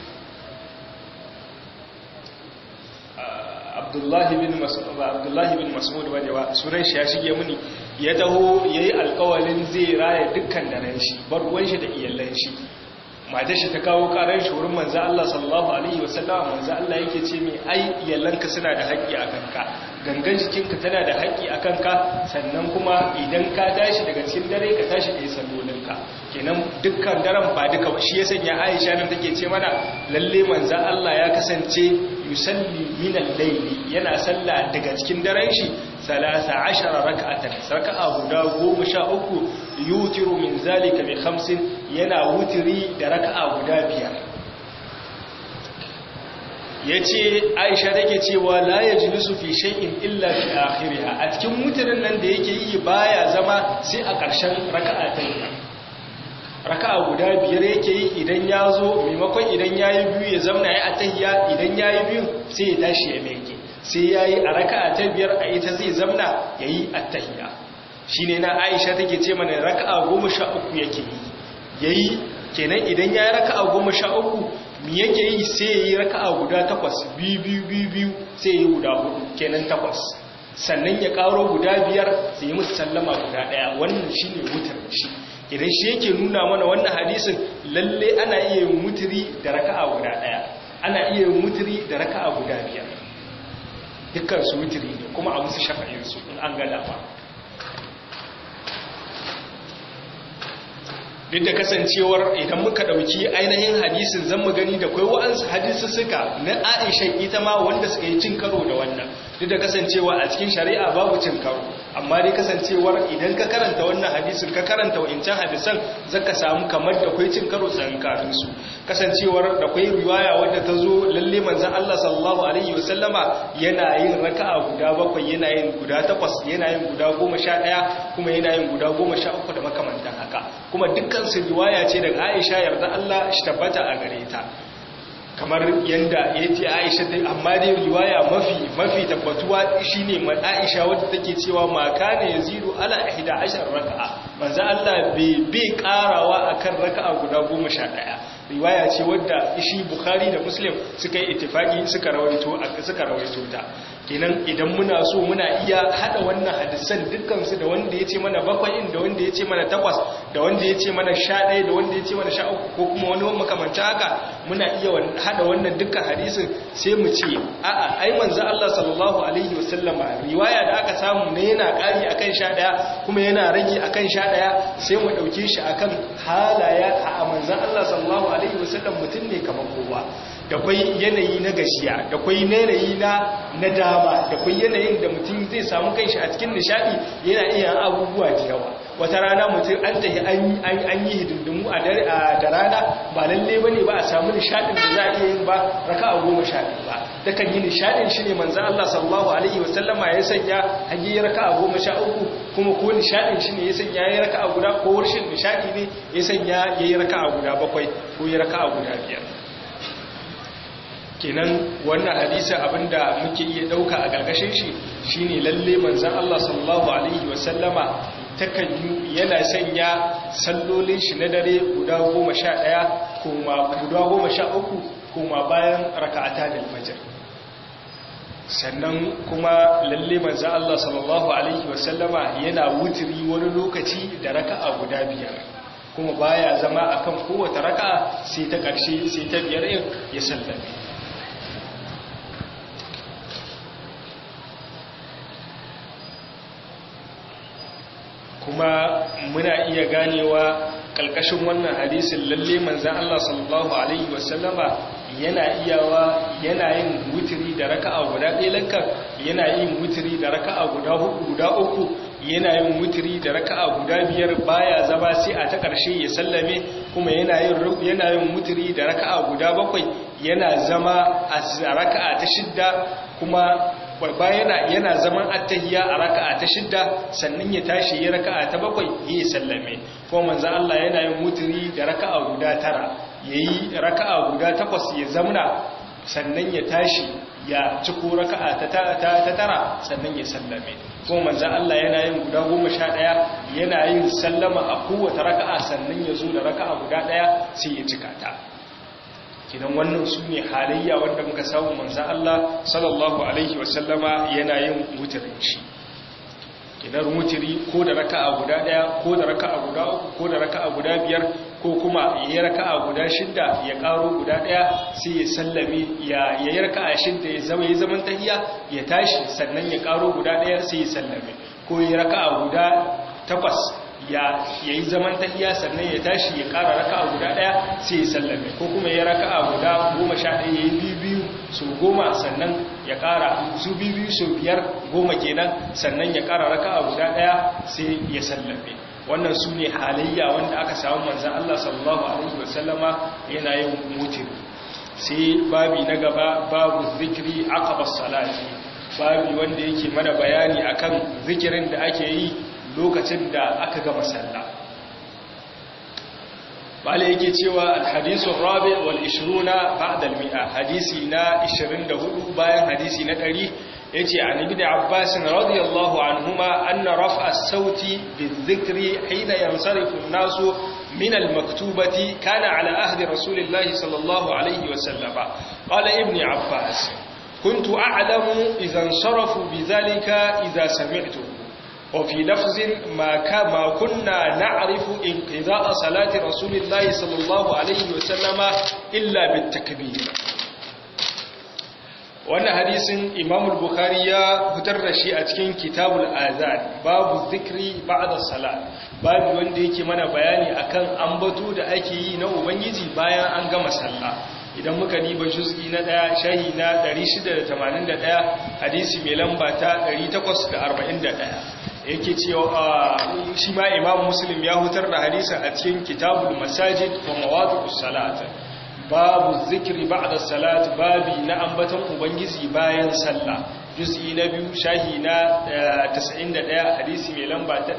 Abdullahi bin Mas'ud Abdullahi bin Mas'ud bane wa sunan shi ya shige muni ya taho yayi alƙawalin zai raya dukkan daren shi bar ruwan shi da iyallan shi matar shi ta kawo karar shi wurin manzo Allah sallallahu alaihi wasallam manzo Allah yake ce mai ai iyalanka suna da haƙƙi a kanka gangan jikinka tana da haƙƙi a kanka sannan kuma idan ka tashi daga cikin dare ka tashi kai sallolinka kenan dukkan daren ba duka ba shi ya sanya Aisha nan take ce mana lalle manzo Allah ya kasance yusalli min al-layli yana salla daga cikin daren shi 13 rak'atan raka'a guda 13 yutiru min zalika bi khamsin yana wutiri da raka'a guda biyar yace Aisha take cewa la yajlisu fi shay'in illa fi akhiriha a cikin wutirin nan da yake yi baya zama sai a ƙarshen raka'a ta raka'a guda biyar yake yi idan ya zo maimakon idan yayi biyu ya zauna ya atahiyya idan yayi biyu sai ya tashi ya meke sai yayi a raka'a ta biyar a ita zai zauna yayi attahiyya shi ne na aisha take ce mana raka'a goma sha uku yake yi ya yi kenan idan ya yi raka'a goma sha uku mi yake yi sai ya yi raka'a guda takwas biyu biyu biyu biyu sai ya yi guda hudu kenan takwas sannan ya karo guda biyar sai musu sallama guda daya wannan shine wutar shi idan shi yake nuna mana wannan hadisin lalle ana iya yin mutiri da raka'a guda daya ana iya yin mutiri da raka'a guda biyar dukkan su mutiri ne kuma a musu shafa'in su in an gada ba duk da kasancewar idan muka dauki ainihin hadisin zan mu gani da kai wa'ansu hadisi suka na Aisha ita ma wanda suka yi cin karo da wannan duk da kasancewa a cikin shari'a babu cin karo amma dai kasancewar idan ka karanta wannan hadisin ka karanta wa'incan hadisan zaka samu kamar da kai cin karo tsankanin su kasancewar da kai riwaya wadda ta zo lalle manzon Allah sallallahu alaihi wasallama yana yin raka'a guda bakwai yana yin guda takwas yana yin guda goma sha ɗaya kuma yana yin guda goma sha uku da makamantan haka kuma dukkan su riwaya ce daga Aisha yarda Allah shi tabbata a gare ta kamar yanda ya ce Aisha ta amma dai riwaya mafi mafi tabbatuwa shine mai Aisha wadda take cewa ma kana yazidu ala 11 raka'a manzo Allah bai bai karawa akan raka'a guda 11 riwaya ce wadda shi Bukhari da Muslim suka yi ittifaki suka rawaito suka rawaito ta kenan idan muna so muna iya hada wannan hadisan dukkansu da wanda ya ce mana bakwai da wanda ya ce mana takwas da wanda ya ce mana sha ɗaya da wanda ya ce mana sha uku ko kuma wani makamanta haka muna iya hada wannan dukkan hadisin sai mu ce a'a ai manzo Allah sallallahu alaihi wasallama riwaya da aka samu ne yana ƙari akan sha ɗaya kuma yana rage akan sha ɗaya sai mu ɗauke shi akan halaya a manzo Allah sallallahu alaihi wasallam mutum ne kamar kowa da kwai yanayi na gashiya da kwai yanayi na na dama da kwai yanayin da mutum zai samu kanshi a cikin nishadi yana iya abubuwa da yawa wata rana mutum an tafi an yi hidindimu a da rana ba lalle bane ba a samu nishadin da za a iya yin ba raka'a goma sha biyu ba da kan yi nishadin shi ne manzan Allah sallallahu alaihi wasallama ya sanya hanyar raka'a goma sha uku kuma ko nishadin shi ne ya sanya ya yi raka'a guda ko warshin nishadi ne ya sanya ya yi raka'a guda bakwai ko ya raka'a guda biyar kenan wannan hadisi abinda muke iya dauka a gargashin shi shine lalle manzon Allah sallallahu alaihi wasallama takan yana sanya sallolin shi na dare guda 11 kuma guda 13 kuma bayan raka'ata da fajr sannan kuma lalle manzon Allah sallallahu alaihi wasallama yana wutiri wani lokaci da raka'a guda biyar kuma baya zama akan kowace raka'a sai ta ƙarshe sai ta biyar ya sallame kuma muna iya ganewa kalkashin wannan hadisin lalle manzan Allah sallallahu alaihi wasallama yana iyawa yana yin wutiri da raka'a guda ɗaya lankar yana yin wutiri da raka'a guda hudu guda uku yana yin wutiri da raka'a guda biyar baya zama sai a ta ƙarshe ya sallame kuma yana yin yana yin wutiri da raka'a guda bakwai yana zama a raka'a ta shidda kuma babba yana yana zaman attahiyya a raka'a ta shidda sannan ya tashi ya raka'a ta bakwai ya sallame ko manzo Allah yana yin mutiri da raka'a guda tara yayi raka'a guda takwas ya zamna sannan ya tashi ya ciko raka'a ta ta tara sannan ya sallame ko manzo Allah yana yin guda 11 yana yin sallama a kowace raka'a sannan ya zo da raka'a guda daya sai ya cika ta kidan wannan su ne halayya wanda muka samu manzan Allah sallallahu Alaihi wasallama yana yin wutirin shi kidan wutiri ko da raka'a guda daya ko da raka'a guda uku ko da raka'a guda biyar ko kuma ya raka'a guda shidda ya karo guda daya sai ya sallame ya yi raka'a shidda ya zama ya zaman tahiya ya tashi sannan ya karo guda daya sai ya sallame ko ya raka'a guda takwas ya yi zaman tahiya sannan ya tashi ya kara raka'a guda daya sai ya sallame ko kuma ya raka'a guda goma sha ɗaya ya yi biyu biyu su goma sannan ya kara su biyu biyu su biyar goma kenan sannan ya kara raka'a guda daya sai ya sallame wannan su ne halayya wanda aka samu manzan Allah sallallahu alaihi wasallama yana yin mutin sai babi na gaba babu zikiri aqaba salati babi wanda yake mana bayani akan zikirin da ake yi lokacin da aka gama sallah bala yake cewa alhadisu rabi wal 20 ba'da al-mi'a hadisi na 24 bayan hadisi na 100 yace an ibn abbas radiyallahu anhuma anna raf'a as-sauti bizikri hina yansarifu an-nasu min al-maktubati kana ala ahdi rasulillahi sallallahu alayhi wa sallama qala ibn abbas كنت أعلم إذا انصرفوا بذلك إذا سمعته وفي لفظ ما ما كنا نعرف انقضاء صلاة رسول الله صلى الله عليه وسلم إلا بالتكبير wannan hadisin imam bukhari ya fitar da shi a cikin kitabul azan babu zikri ba'da salat babu wanda yake mana bayani akan ambato da ake yi na ubangiji bayan an gama sallah idan muka diba juz'i na daya shahi na 681 hadisi mai lamba ta 841 yake cewa shi ma imam muslim ya hutar da hadisin a cikin kitabul masajid wa mawadi'us salat babu zikiri ba'da salat babi na ambaton ubangiji bayan sallah juz'i na biyu shahi na 91 hadisi mai lamba ta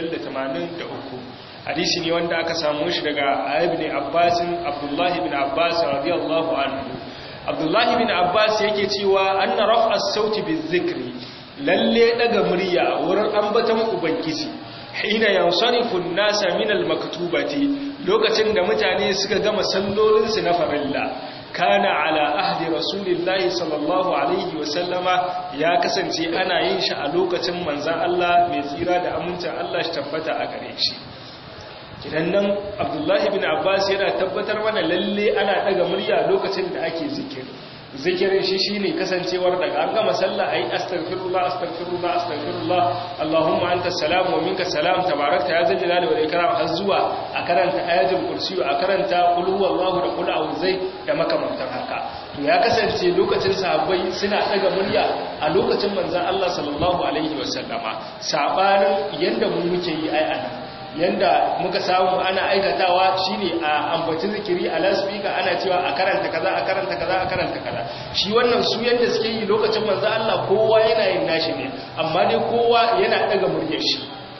583 hadisi ne wanda aka samu shi daga ibn Abbas Abdullah ibn Abbas radiyallahu anhu Abdullah ibn Abbas yake cewa anna raf'a sauti bizikri lalle daga murya wurin ambaton ubangiji hina yansarifu an-nasa min al-maktubati lokacin da mutane suka gama sallolinsu na farilla kana ala ahdi rasulillahi sallallahu alaihi wasallama ya kasance ana yin shi a lokacin manzan Allah mai tsira da amincin Allah shi tabbata a gare shi idan nan abdullahi bin abbas yana tabbatar mana lalle ana daga murya lokacin da ake zikiri zikirin shi shine kasancewar daga an gama sallah ayi astaghfirullah astaghfirullah astaghfirullah allahumma anta salam wa minka salam tabarakta ya zal jalali wal ikram har zuwa a karanta ayatul kursi a karanta qul huwallahu da qul a'udhu da makamantan haka to ya kasance lokacin sahabbai suna daga murya a lokacin manzon Allah sallallahu alaihi wasallama sabanin yanda mu muke yi ai anan yanda muka samu ana aikatawa shine a ambaci zikiri a lasfika ana cewa a karanta kaza a karanta kaza a karanta kaza shi wannan su yanda suke yi lokacin manzo Allah kowa yana yin nashi ne amma dai kowa yana daga muryar shi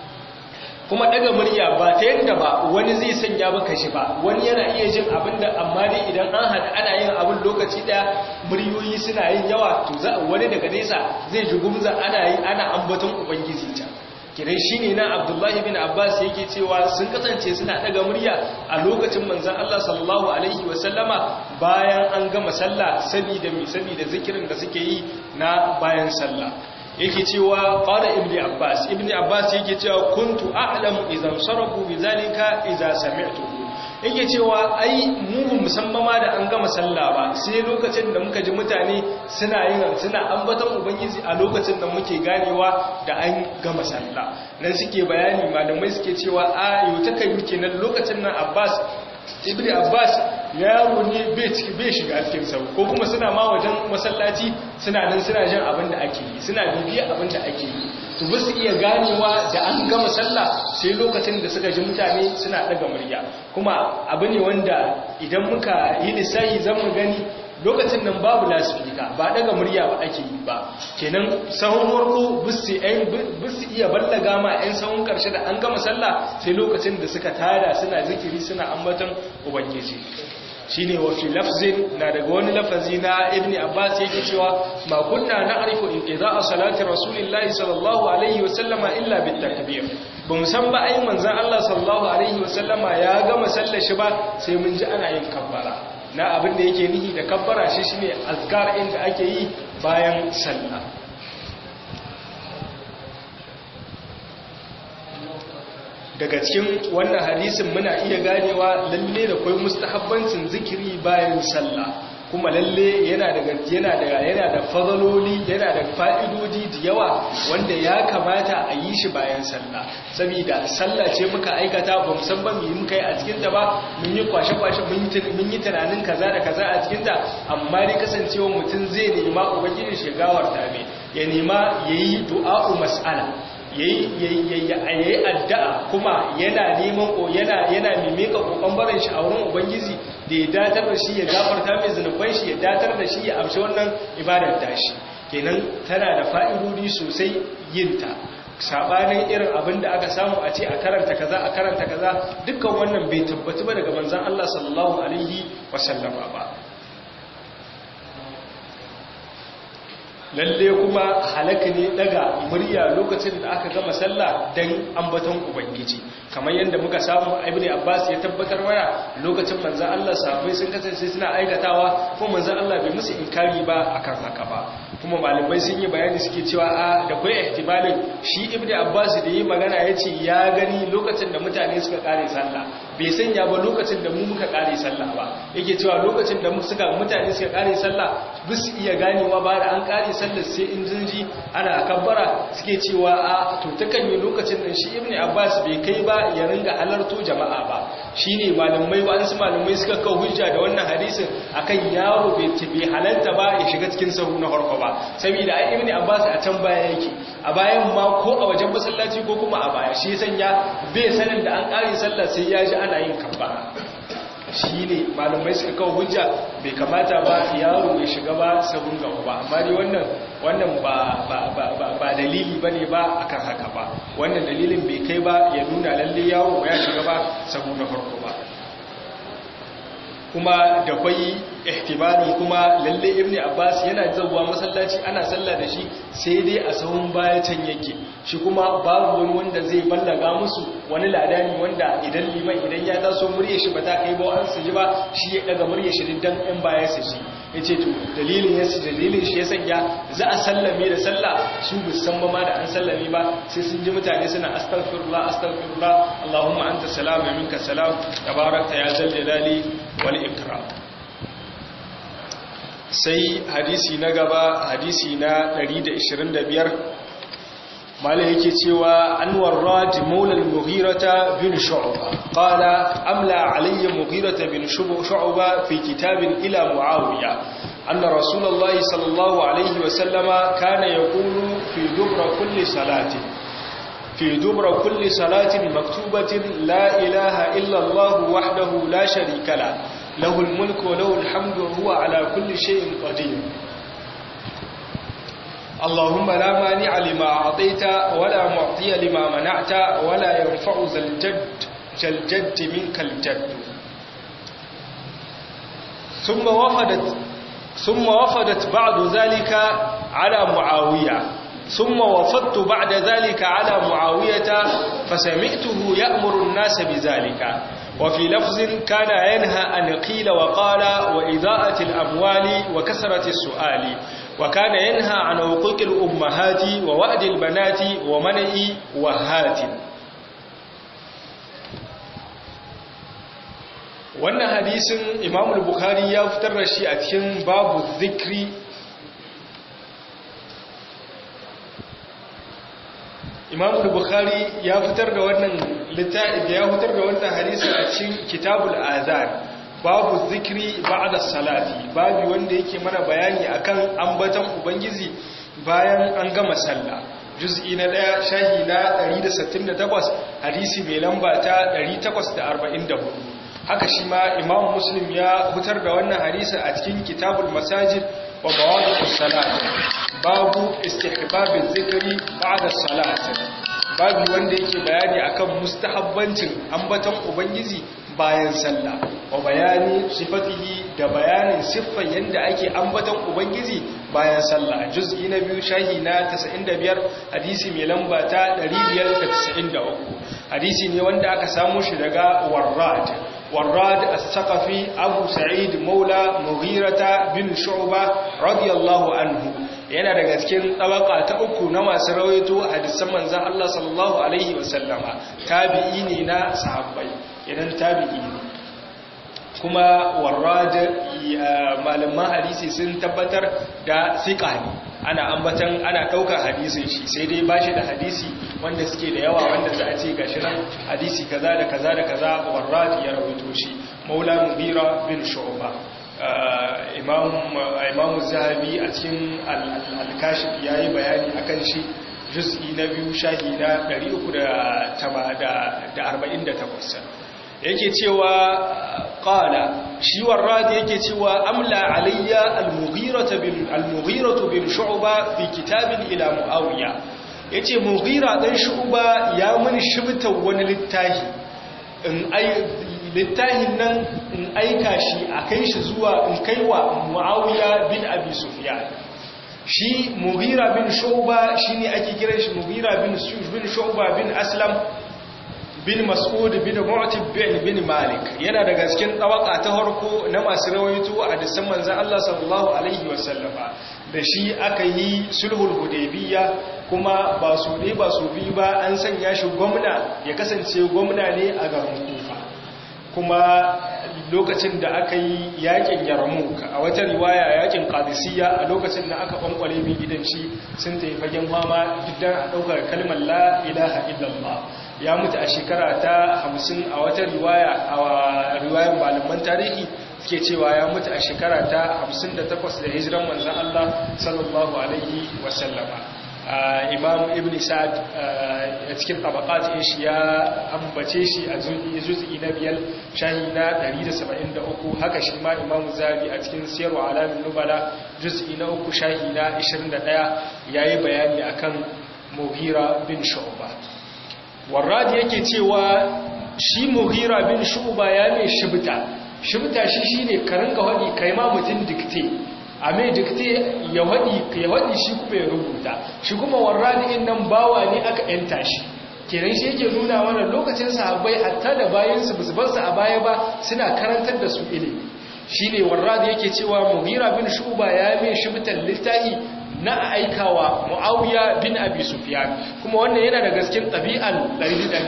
kuma daga murya ba ta yadda ba wani zai sanya baka shi ba wani yana iya jin abin da amma dai idan an haɗa ana yin abin lokaci ɗaya muryoyi suna yin yawa to za wani daga nesa zai ji gumza ana yi ana ambaton ubangiji ta kiran shi ne na abdullahi bin abbas yake cewa sun kasance suna daga murya a lokacin manzan allah sallallahu alaihi wasallama bayan an gama sallah sabida mai sabida zikirin da suke yi na bayan sallah yake cewa qala ibnu abbas ibnu abbas yake cewa kuntu a'lamu idan sarafu bizalika idza sami'tuhu yake cewa ai mu musamman ma da an gama sallah ba sai lokacin da muka ji mutane suna yin suna ambaton ubangiji a lokacin da muke ganewa da an gama sallah nan suke bayani malamai suke cewa a yau ta kai kenan lokacin nan abbas ibnu abbas yaro ne bai shiga cikin sau ko kuma suna ma wajen masallaci suna nan suna jin abin da ake yi suna bibiya abin da ake yi to ba su iya ganewa da an gama sallah sai lokacin da suka ji mutane suna daga murya kuma abu ne wanda idan muka yi lissahi zan mu gani lokacin nan babu lasifika ba daga murya ba ake yi ba kenan sahun warko bisu iya ballaga ma 'yan sahun karshe da an gama sallah sai lokacin da suka tada suna zikiri suna ambaton ubangiji shine wa fi lafzin na daga wani lafazi na ibn abbas yake cewa ma kunna na'rifu inqida'a salati rasulillahi sallallahu alaihi wa sallama illa bit takbir bamu san ba ai manzon Allah sallallahu alaihi wa sallama ya gama sallar shi ba sai mun ji ana yin kabbara na abin da yake nihi da kabbara shi shine azkar inda ake yi bayan sallah daga cikin wannan hadisin muna iya ganewa lalle da kwai mustahabbancin zikiri bayan sallah kuma lalle yana daga yana da yana da fadaloli yana da fa'idodi da yawa wanda ya kamata a yi shi bayan sallah saboda sallah ce muka aikata ba san ba mu yi muka yi a cikin ta ba mun yi kwashe kwashe mun yi mun yi tunanin kaza da kaza a cikin ta amma dai kasancewa mutum zai nema ubangiji shi gawar ta me ya nema yayi du'a'u mas'ala yayi addu'a kuma yana neman ko yana yana mimika kokon barin shi a wurin ubangiji da ya datar da shi ya gafarta mai zunuban shi ya datar da shi ya amshi wannan ibadar tashi kenan tana da fa'idodi sosai yin ta sabanin irin abin da aka samu a ce a karanta kaza a karanta kaza dukkan wannan bai tabbatu ba daga manzon Allah sallallahu alaihi wasallama ba lalle kuma halaka ne daga murya lokacin da aka gama sallah dan ambaton ubangiji kamar yadda muka samu ibn abbas ya tabbatar mana lokacin manzon Allah sahabbai sun kasance suna aikatawa ko manzon Allah bai musu inkari ba akan haka ba kuma malamai sun yi bayani suke cewa a da kai ihtimalin shi ibn abbas da yi magana yace ya gani lokacin da mutane suka kare sallah bai sanya ba lokacin da mu muka kare sallah ba yake cewa lokacin da suka mutane suka kare sallah bis iya ganewa ba da an kare sallar sai in jinji ana kabbara suke cewa a to takan yi lokacin da shi ibn abbas bai kai ba ya ringa halarto jama'a ba shine malamai wasu malamai suka kawo hujja da wannan hadisin akan yaro bai tabi halarta ba ya shiga cikin sahu na farko ba saboda ai ibn abbas a can baya yake a bayan ma ko a wajen masallaci ko kuma a baya shi sanya bai sanin da an kare sallah sai ya ji ana yin kabbara shi ne malamai suka kawo hujja bai kamata ba yaro ya shiga ba sabon gaba ba amma dai wannan wannan ba dalili ba ne ba akan haka ba wannan dalilin bai kai ba ya nuna lalle yaro ya shiga ba sabon na farko ba kuma da kwai ihtimalin kuma lalle ibnu abbas yana zawwa masallaci ana sallah da shi sai dai a sahun baya can yake shi kuma babu wani wanda zai ballaga musu wani ladani wanda idan liman idan ya taso murya shi ba ta kai ba an su ji ba shi ya daga murya shi dan ɗan baya su shi yace to dalilin yasa dalilin shi ya sanya za a sallame da sallah su bu san ba ma da an sallame ba sai sun ji mutane suna astaghfirullah astaghfirullah allahumma anta salam wa minka salam tabarakta ya zal jalali wal ikram sai hadisi na gaba hadisi na 125 malai yake cewa anwar rad maula al-mughirata bin shu'ba qala amla alayya mughirata bin shu'ba fi kitabin ila muawiya anna rasulullahi sallallahu alayhi wa sallama kana yaqulu fi dubra kulli salati في دبر كل صلاة مكتوبة لا إله إلا الله وحده لا شريك له له الملك وله الحمد وهو على كل شيء قدير اللهم لا مانع لما أعطيت ولا معطي لما منعت ولا ينفع ذا الجد الجد منك الجد ثم وفدت ثم وفدت بعد ذلك على معاوية ثم وفدت بعد ذلك على معاوية فسمعته يأمر الناس بذلك وفي لفظ كان ينهى أن قيل وقال وإضاءة الأموال وكسرة السؤال وكان ينهى عن حقوق الأمهات ووأد البنات ومنع وهات wannan hadisin imam bukhari ya fitar da shi a cikin babu zikri imam bukhari ya fitar da wannan littafi ya fitar da wannan hadisin a cikin kitabul azan babu zikri ba'da salati babu wanda yake mana bayani akan ambaton ubangiji bayan an gama sallah juz'i na daya shahi na 168 hadisi mai lamba ta 844 haka shi ma imam muslim ya fitar da wannan hadisi a cikin kitabul masajid wa mawadi'us salat babu istihbabiz zikri ba'da salat babu wanda yake bayani akan mustahabbancin ambaton ubangiji bayan sallah wa bayani sifatihi da bayanin siffar yanda ake ambaton ubangiji bayan sallah juz'i na biyu shahi na 95 hadisi mai lamba ta 593 hadisi ne wanda aka samu shi daga warrad warrad as-saqafi abu sa'id maula mughirata bin shu'ba radiyallahu anhu yana daga cikin tabaka ta uku na masu rawaito hadisan manzon Allah sallallahu alaihi wasallama tabi'i ne na sahabbai idan tabi'i ne kuma warrad malaman hadisi sun tabbatar da siqa ne ana ambatan ana daukar hadisin shi sai dai bashi da hadisi wanda suke da yawa wanda za a ce gashi nan hadisi kaza da kaza da kaza warrad ya rawaito shi maula mubira bin shu'ba imamu zahabi a cikin alkashif ya yi bayani a kan shi juz'i na biyu shahi na 348 yake cewa ƙala shi warradi yake cewa amla alayya al-mughiratu bin shu'ba fi kitabin ila muawiya yace mughira dan shu'ba ya mun shibta wani littafi in ai littafin nan in aika shi a kai shi zuwa in kai wa muawiya bin abi sufyan shi mughira bin shu'ba shine ake kiran shi mughira bin bin shu'ba bin aslam bin mas'ud bin mu'tib bin bin malik yana daga cikin tawaka ta harko na masu rawaito a disan manzon Allah sallallahu alaihi wasallama da shi aka yi sulhul hudaybiya kuma ba su ne ba su bi ba an sanya shi gwamna ya kasance gwamna ne a garin kufa kuma lokacin da aka yi yakin yarmouk a wata riwaya yakin qadisiyya a lokacin da aka bankwale min gidan shi sun tafi fagen fama diddan a daukar kalmar la ilaha illallah ya mutu a shekara ta 50 a wata riwaya a riwayar malaman tarihi suke cewa ya mutu a shekara ta 58 da hijiran manzon Allah sallallahu alaihi wasallama imam ibn sa'ad a cikin tabaqat shi ya ambace shi a juz'i na biyar shahi na 173 haka shi ma imam zabi a cikin siyarwa alamin nubala juz'i na uku shahi na 21 yayi bayani akan mughira bin shu'ba warradi yake cewa shi mughira bin shu'ba ya mai shibta shibta shi shine ka ringa hadi kai ma mutun dikte a mai dikte ya haɗi ya haɗi shi kuma ya rubuta shi kuma warrani in nan bawa ne aka yanta shi kenan shi yake nuna mana lokacin sahabbai hatta da bayansu ba su bar su a baya ba suna karantar da su ilimi shi ne warrani yake cewa mughira bin shuba ya mai shibtan littafi na aikawa muawiya bin abi sufyan kuma wannan yana da gaskin ɗabi'an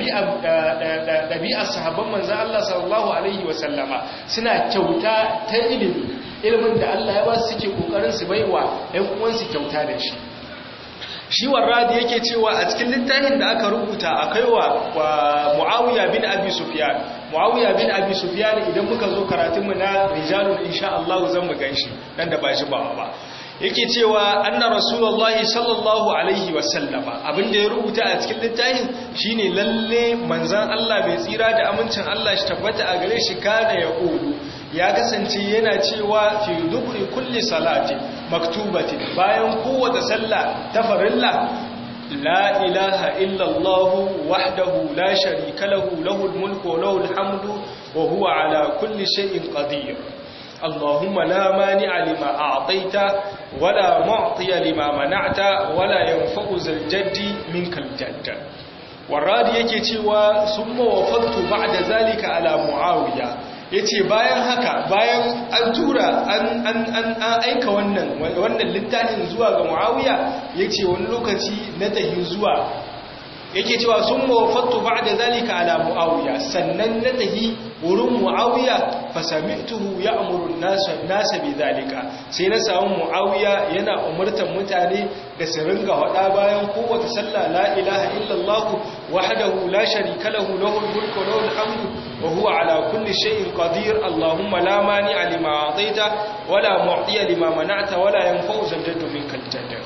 ɗabi'ar sahabban manzan Allah sallallahu alaihi wasallama suna kyauta ta ilimi ilimin da Allah ya ba su suke kokarin su baiwa ɗan uwansu kyauta da shi shi warradi yake cewa a cikin littafin da aka rubuta akai wa Muawiya bin Abi Sufyan Muawiya bin Abi Sufyan idan muka zo karatun mu na rijalun insha Allah zan mu ganshi dan da ba shi ba ba yake cewa anna rasulullahi sallallahu alaihi wasallama abinda ya rubuta a cikin littafin shine lalle manzon Allah mai tsira da amincin Allah shi tabbata a gare shi kana ya kudu ya kasance yana cewa fi dubri kulli salati maktubati bayan kowace sallah ta farilla la ilaha illa Allah wahdahu la sharika lahu lahul mulku wa lahul hamdu wa huwa ala kulli shay'in qadir اللهم لا مانع لما أعطيت ولا معطي لما منعت ولا ينفع ذا الجد منك الجد والرادي yake cewa summa wafadtu ba'da zalika ala muawiya yace bayan haka bayan an tura an an an aika wannan wannan littafin zuwa ga muawiya yace wani lokaci na tahi zuwa yake cewa sun mawafattu ba da zalika ala mu'awiya sannan na tahi wurin mu'awiya fasami'tuhu ya amurun nasa bi zalika sai na samu mu'awiya yana umartan mutane da su ringa hada bayan kowace sallah la ilaha illallah wahdahu la sharika lahu lahul mulku wa lahul hamdu wa huwa ala kulli shay'in qadir allahumma la mani'a lima a'taita wala mu'tiya lima mana'ta wala yanfa'u zaljaddu minkal jaddu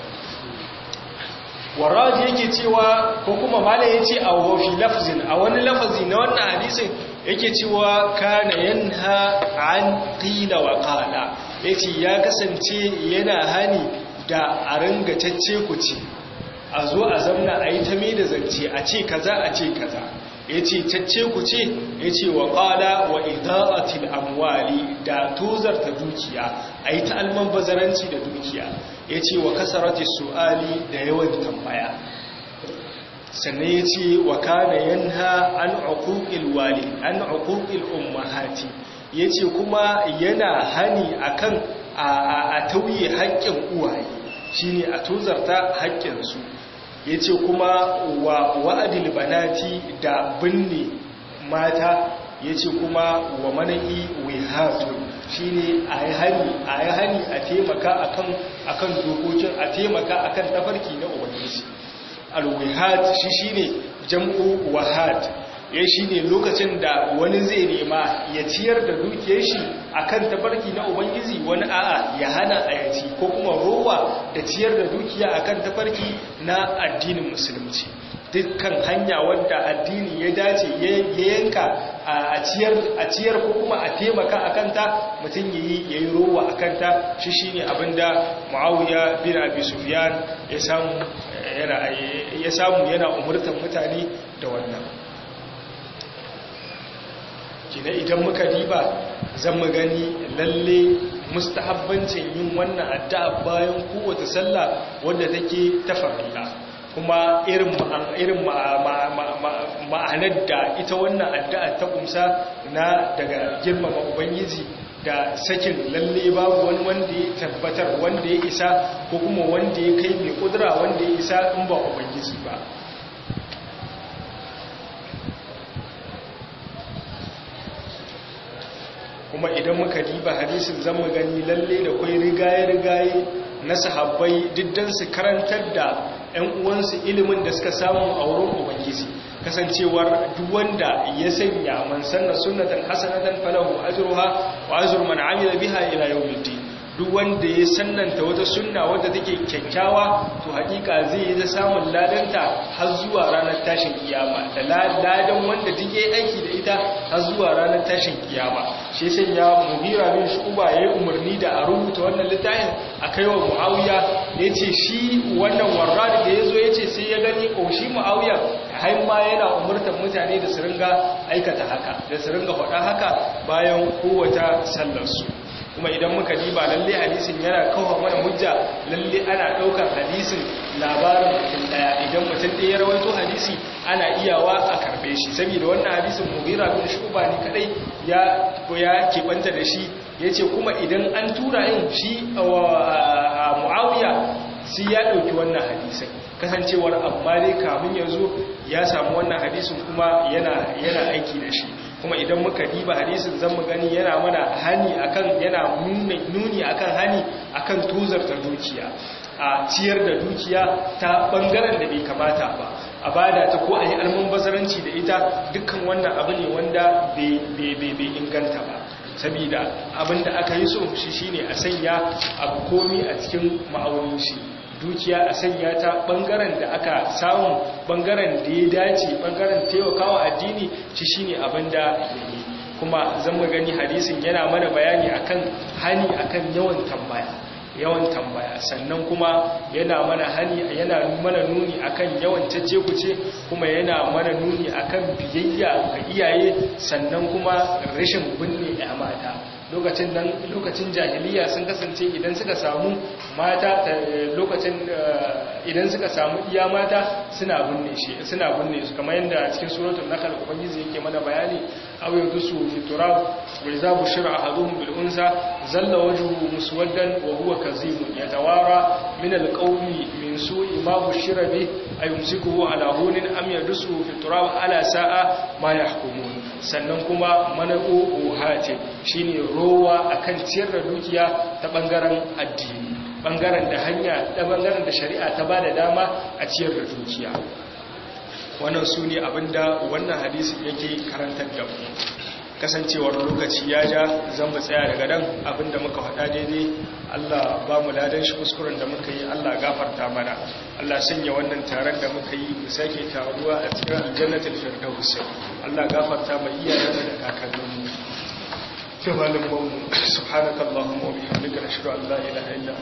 waraji yake cewa ko kuma mala ya ce a wafi lafzin a wani lafazi na wannan hadisin yake cewa kana yanha an qila wa qala yace ya kasance yana hani da a ringa tacce ku ce a zo a zamna a yi ta mai da zance a ce kaza a ce kaza yace tacce ku ce yace wa qala wa idaatil amwali da tozarta dukiya ayi ta alman bazaranci da dukiya yace wa kasarati su'ali da yawan tambaya sannan yace wa kana yanha an uquqil wali an uquqil ummahati yace kuma yana hani akan a tauye haƙƙin uwaye shine a tozarta haƙƙinsu ya ce kuma wa wa'adil banati da binne mata ya ce kuma wa mana'i wihatu shi ne a yi hani a taimaka akan dokokin a taimaka akan tafarki na ubangiji alwihat shi shi ne jam'u wahat ya shi ne lokacin da wani zai nema ya ciyar da dukiyar shi akan tafarki na ubangiji wani a'a ya hana a yaci ko kuma rowa da ciyar da dukiya akan tafarki na addinin musulunci dukkan hanya wadda addini ya dace ya yanka a ciyar ko kuma a taimaka a kanta mutum ya yi ya yi rowa a kanta shi shi ne abinda ma'auya bin abi sufiyan ya samu yana umurtan mutane da wannan kina idan muka diba zan mu gani lalle mustahabbancin yin wannan addu'a bayan kowace sallah wanda take ta farilla kuma irin irin ma'anar da ita wannan addu'a ta kumsa na daga girmama ubangiji da sakin lalle babu wani wanda ya tabbatar wanda ya isa ko kuma wanda ya kai mai kudura wanda ya isa in ba ubangiji ba kuma idan muka diba hadisin zan mu gani lalle da kwai rigaye-rigaye na sahabbai diddan su karantar da 'yan uwansu ilimin da suka samu a wurin ubangiji kasancewar duk wanda ya sanya man sanna sunnatan hasanatan falahu ajruha wa ajru man amila biha ila yawmiddin duk wanda ya sannanta wata sunna wadda take kyakkyawa to hakika zai yi ta samun ladanta har zuwa ranar tashin kiyama da ladan wanda duk yayi aiki da ita har zuwa ranar tashin kiyama shi sai ya muhira bin shuba yayi umarni da a rubuta wannan littafin a kaiwa muawiya yace shi wannan warrad da yazo yace sai ya gani ko shi muawiya har ma yana umurtar mutane da su ringa aikata haka da su ringa faɗa haka bayan kowace sallar su kuma idan muka diba lalle hadisin yana kawo mana hujja lalle ana daukar hadisin labarin mutum daya idan mutum ɗaya ya rawaito hadisi ana iyawa a karbe shi saboda wannan hadisin mughira bin shuba ne kadai ya ya kebanta da shi yace kuma idan an tura yin shi muawiya sai ya dauki wannan hadisin kasancewar amma dai kamun yanzu ya samu wannan hadisin kuma yana yana aiki da shi kuma idan muka diba hadisin zan mu gani yana mana hani akan yana nuni akan hani akan tuzarta dukiya a ciyar da dukiya ta bangaren da bai kamata ba a bada ta ko a yi alman bazaranci da ita dukkan wannan abu ne wanda bai inganta ba sabida abinda aka yi so shi shine a sanya abu komi a cikin ma'aunin shi dukiya a sanya ta bangaren da aka samu bangaren da ya dace bangaren taimakawa addini shi shine abin da yayi kuma zan mu gani hadisin yana mana bayani akan hani akan yawan tambaya yawan tambaya sannan kuma yana mana hani yana mana nuni akan yawan cece-kuce kuma yana mana nuni akan biyayya ga iyaye sannan kuma rashin binne ya mata lokacin nan lokacin jahiliya sun kasance idan suka samu mata lokacin idan suka samu iya mata suna binne shi suna binne su kamar yadda cikin suratul nahl ubangiji yake mana bayani aw yandusu fi turab wa idza bushira ahaduhum bil unsa zalla wajhuhu muswaddan wa huwa kazim yatawara min al qawmi min su'i ma bushira bi ayumsikuhu ala hunin am yadusu fi turab ala sa'a ma yahkumun sannan kuma manaqu uhati shine rowa akan ciyar da dukiya ta bangaren addini bangaren da hanya da bangaren da shari'a ta bada dama a ciyar da dukiya wannan su ne abinda wannan hadisi yake karantar da mu kasancewar lokaci ya ja zan mu tsaya daga nan abinda muka faɗa daidai Allah ba mu ladan shi kuskuren da muka yi Allah gafarta mana Allah sanya wannan taron da muka yi mu sake taruwa a cikin aljannatul firdaus Allah gafarta mai iyayen da kakanninmu كما لم سبحانك اللهم وبحمدك نشهد ان لا اله الا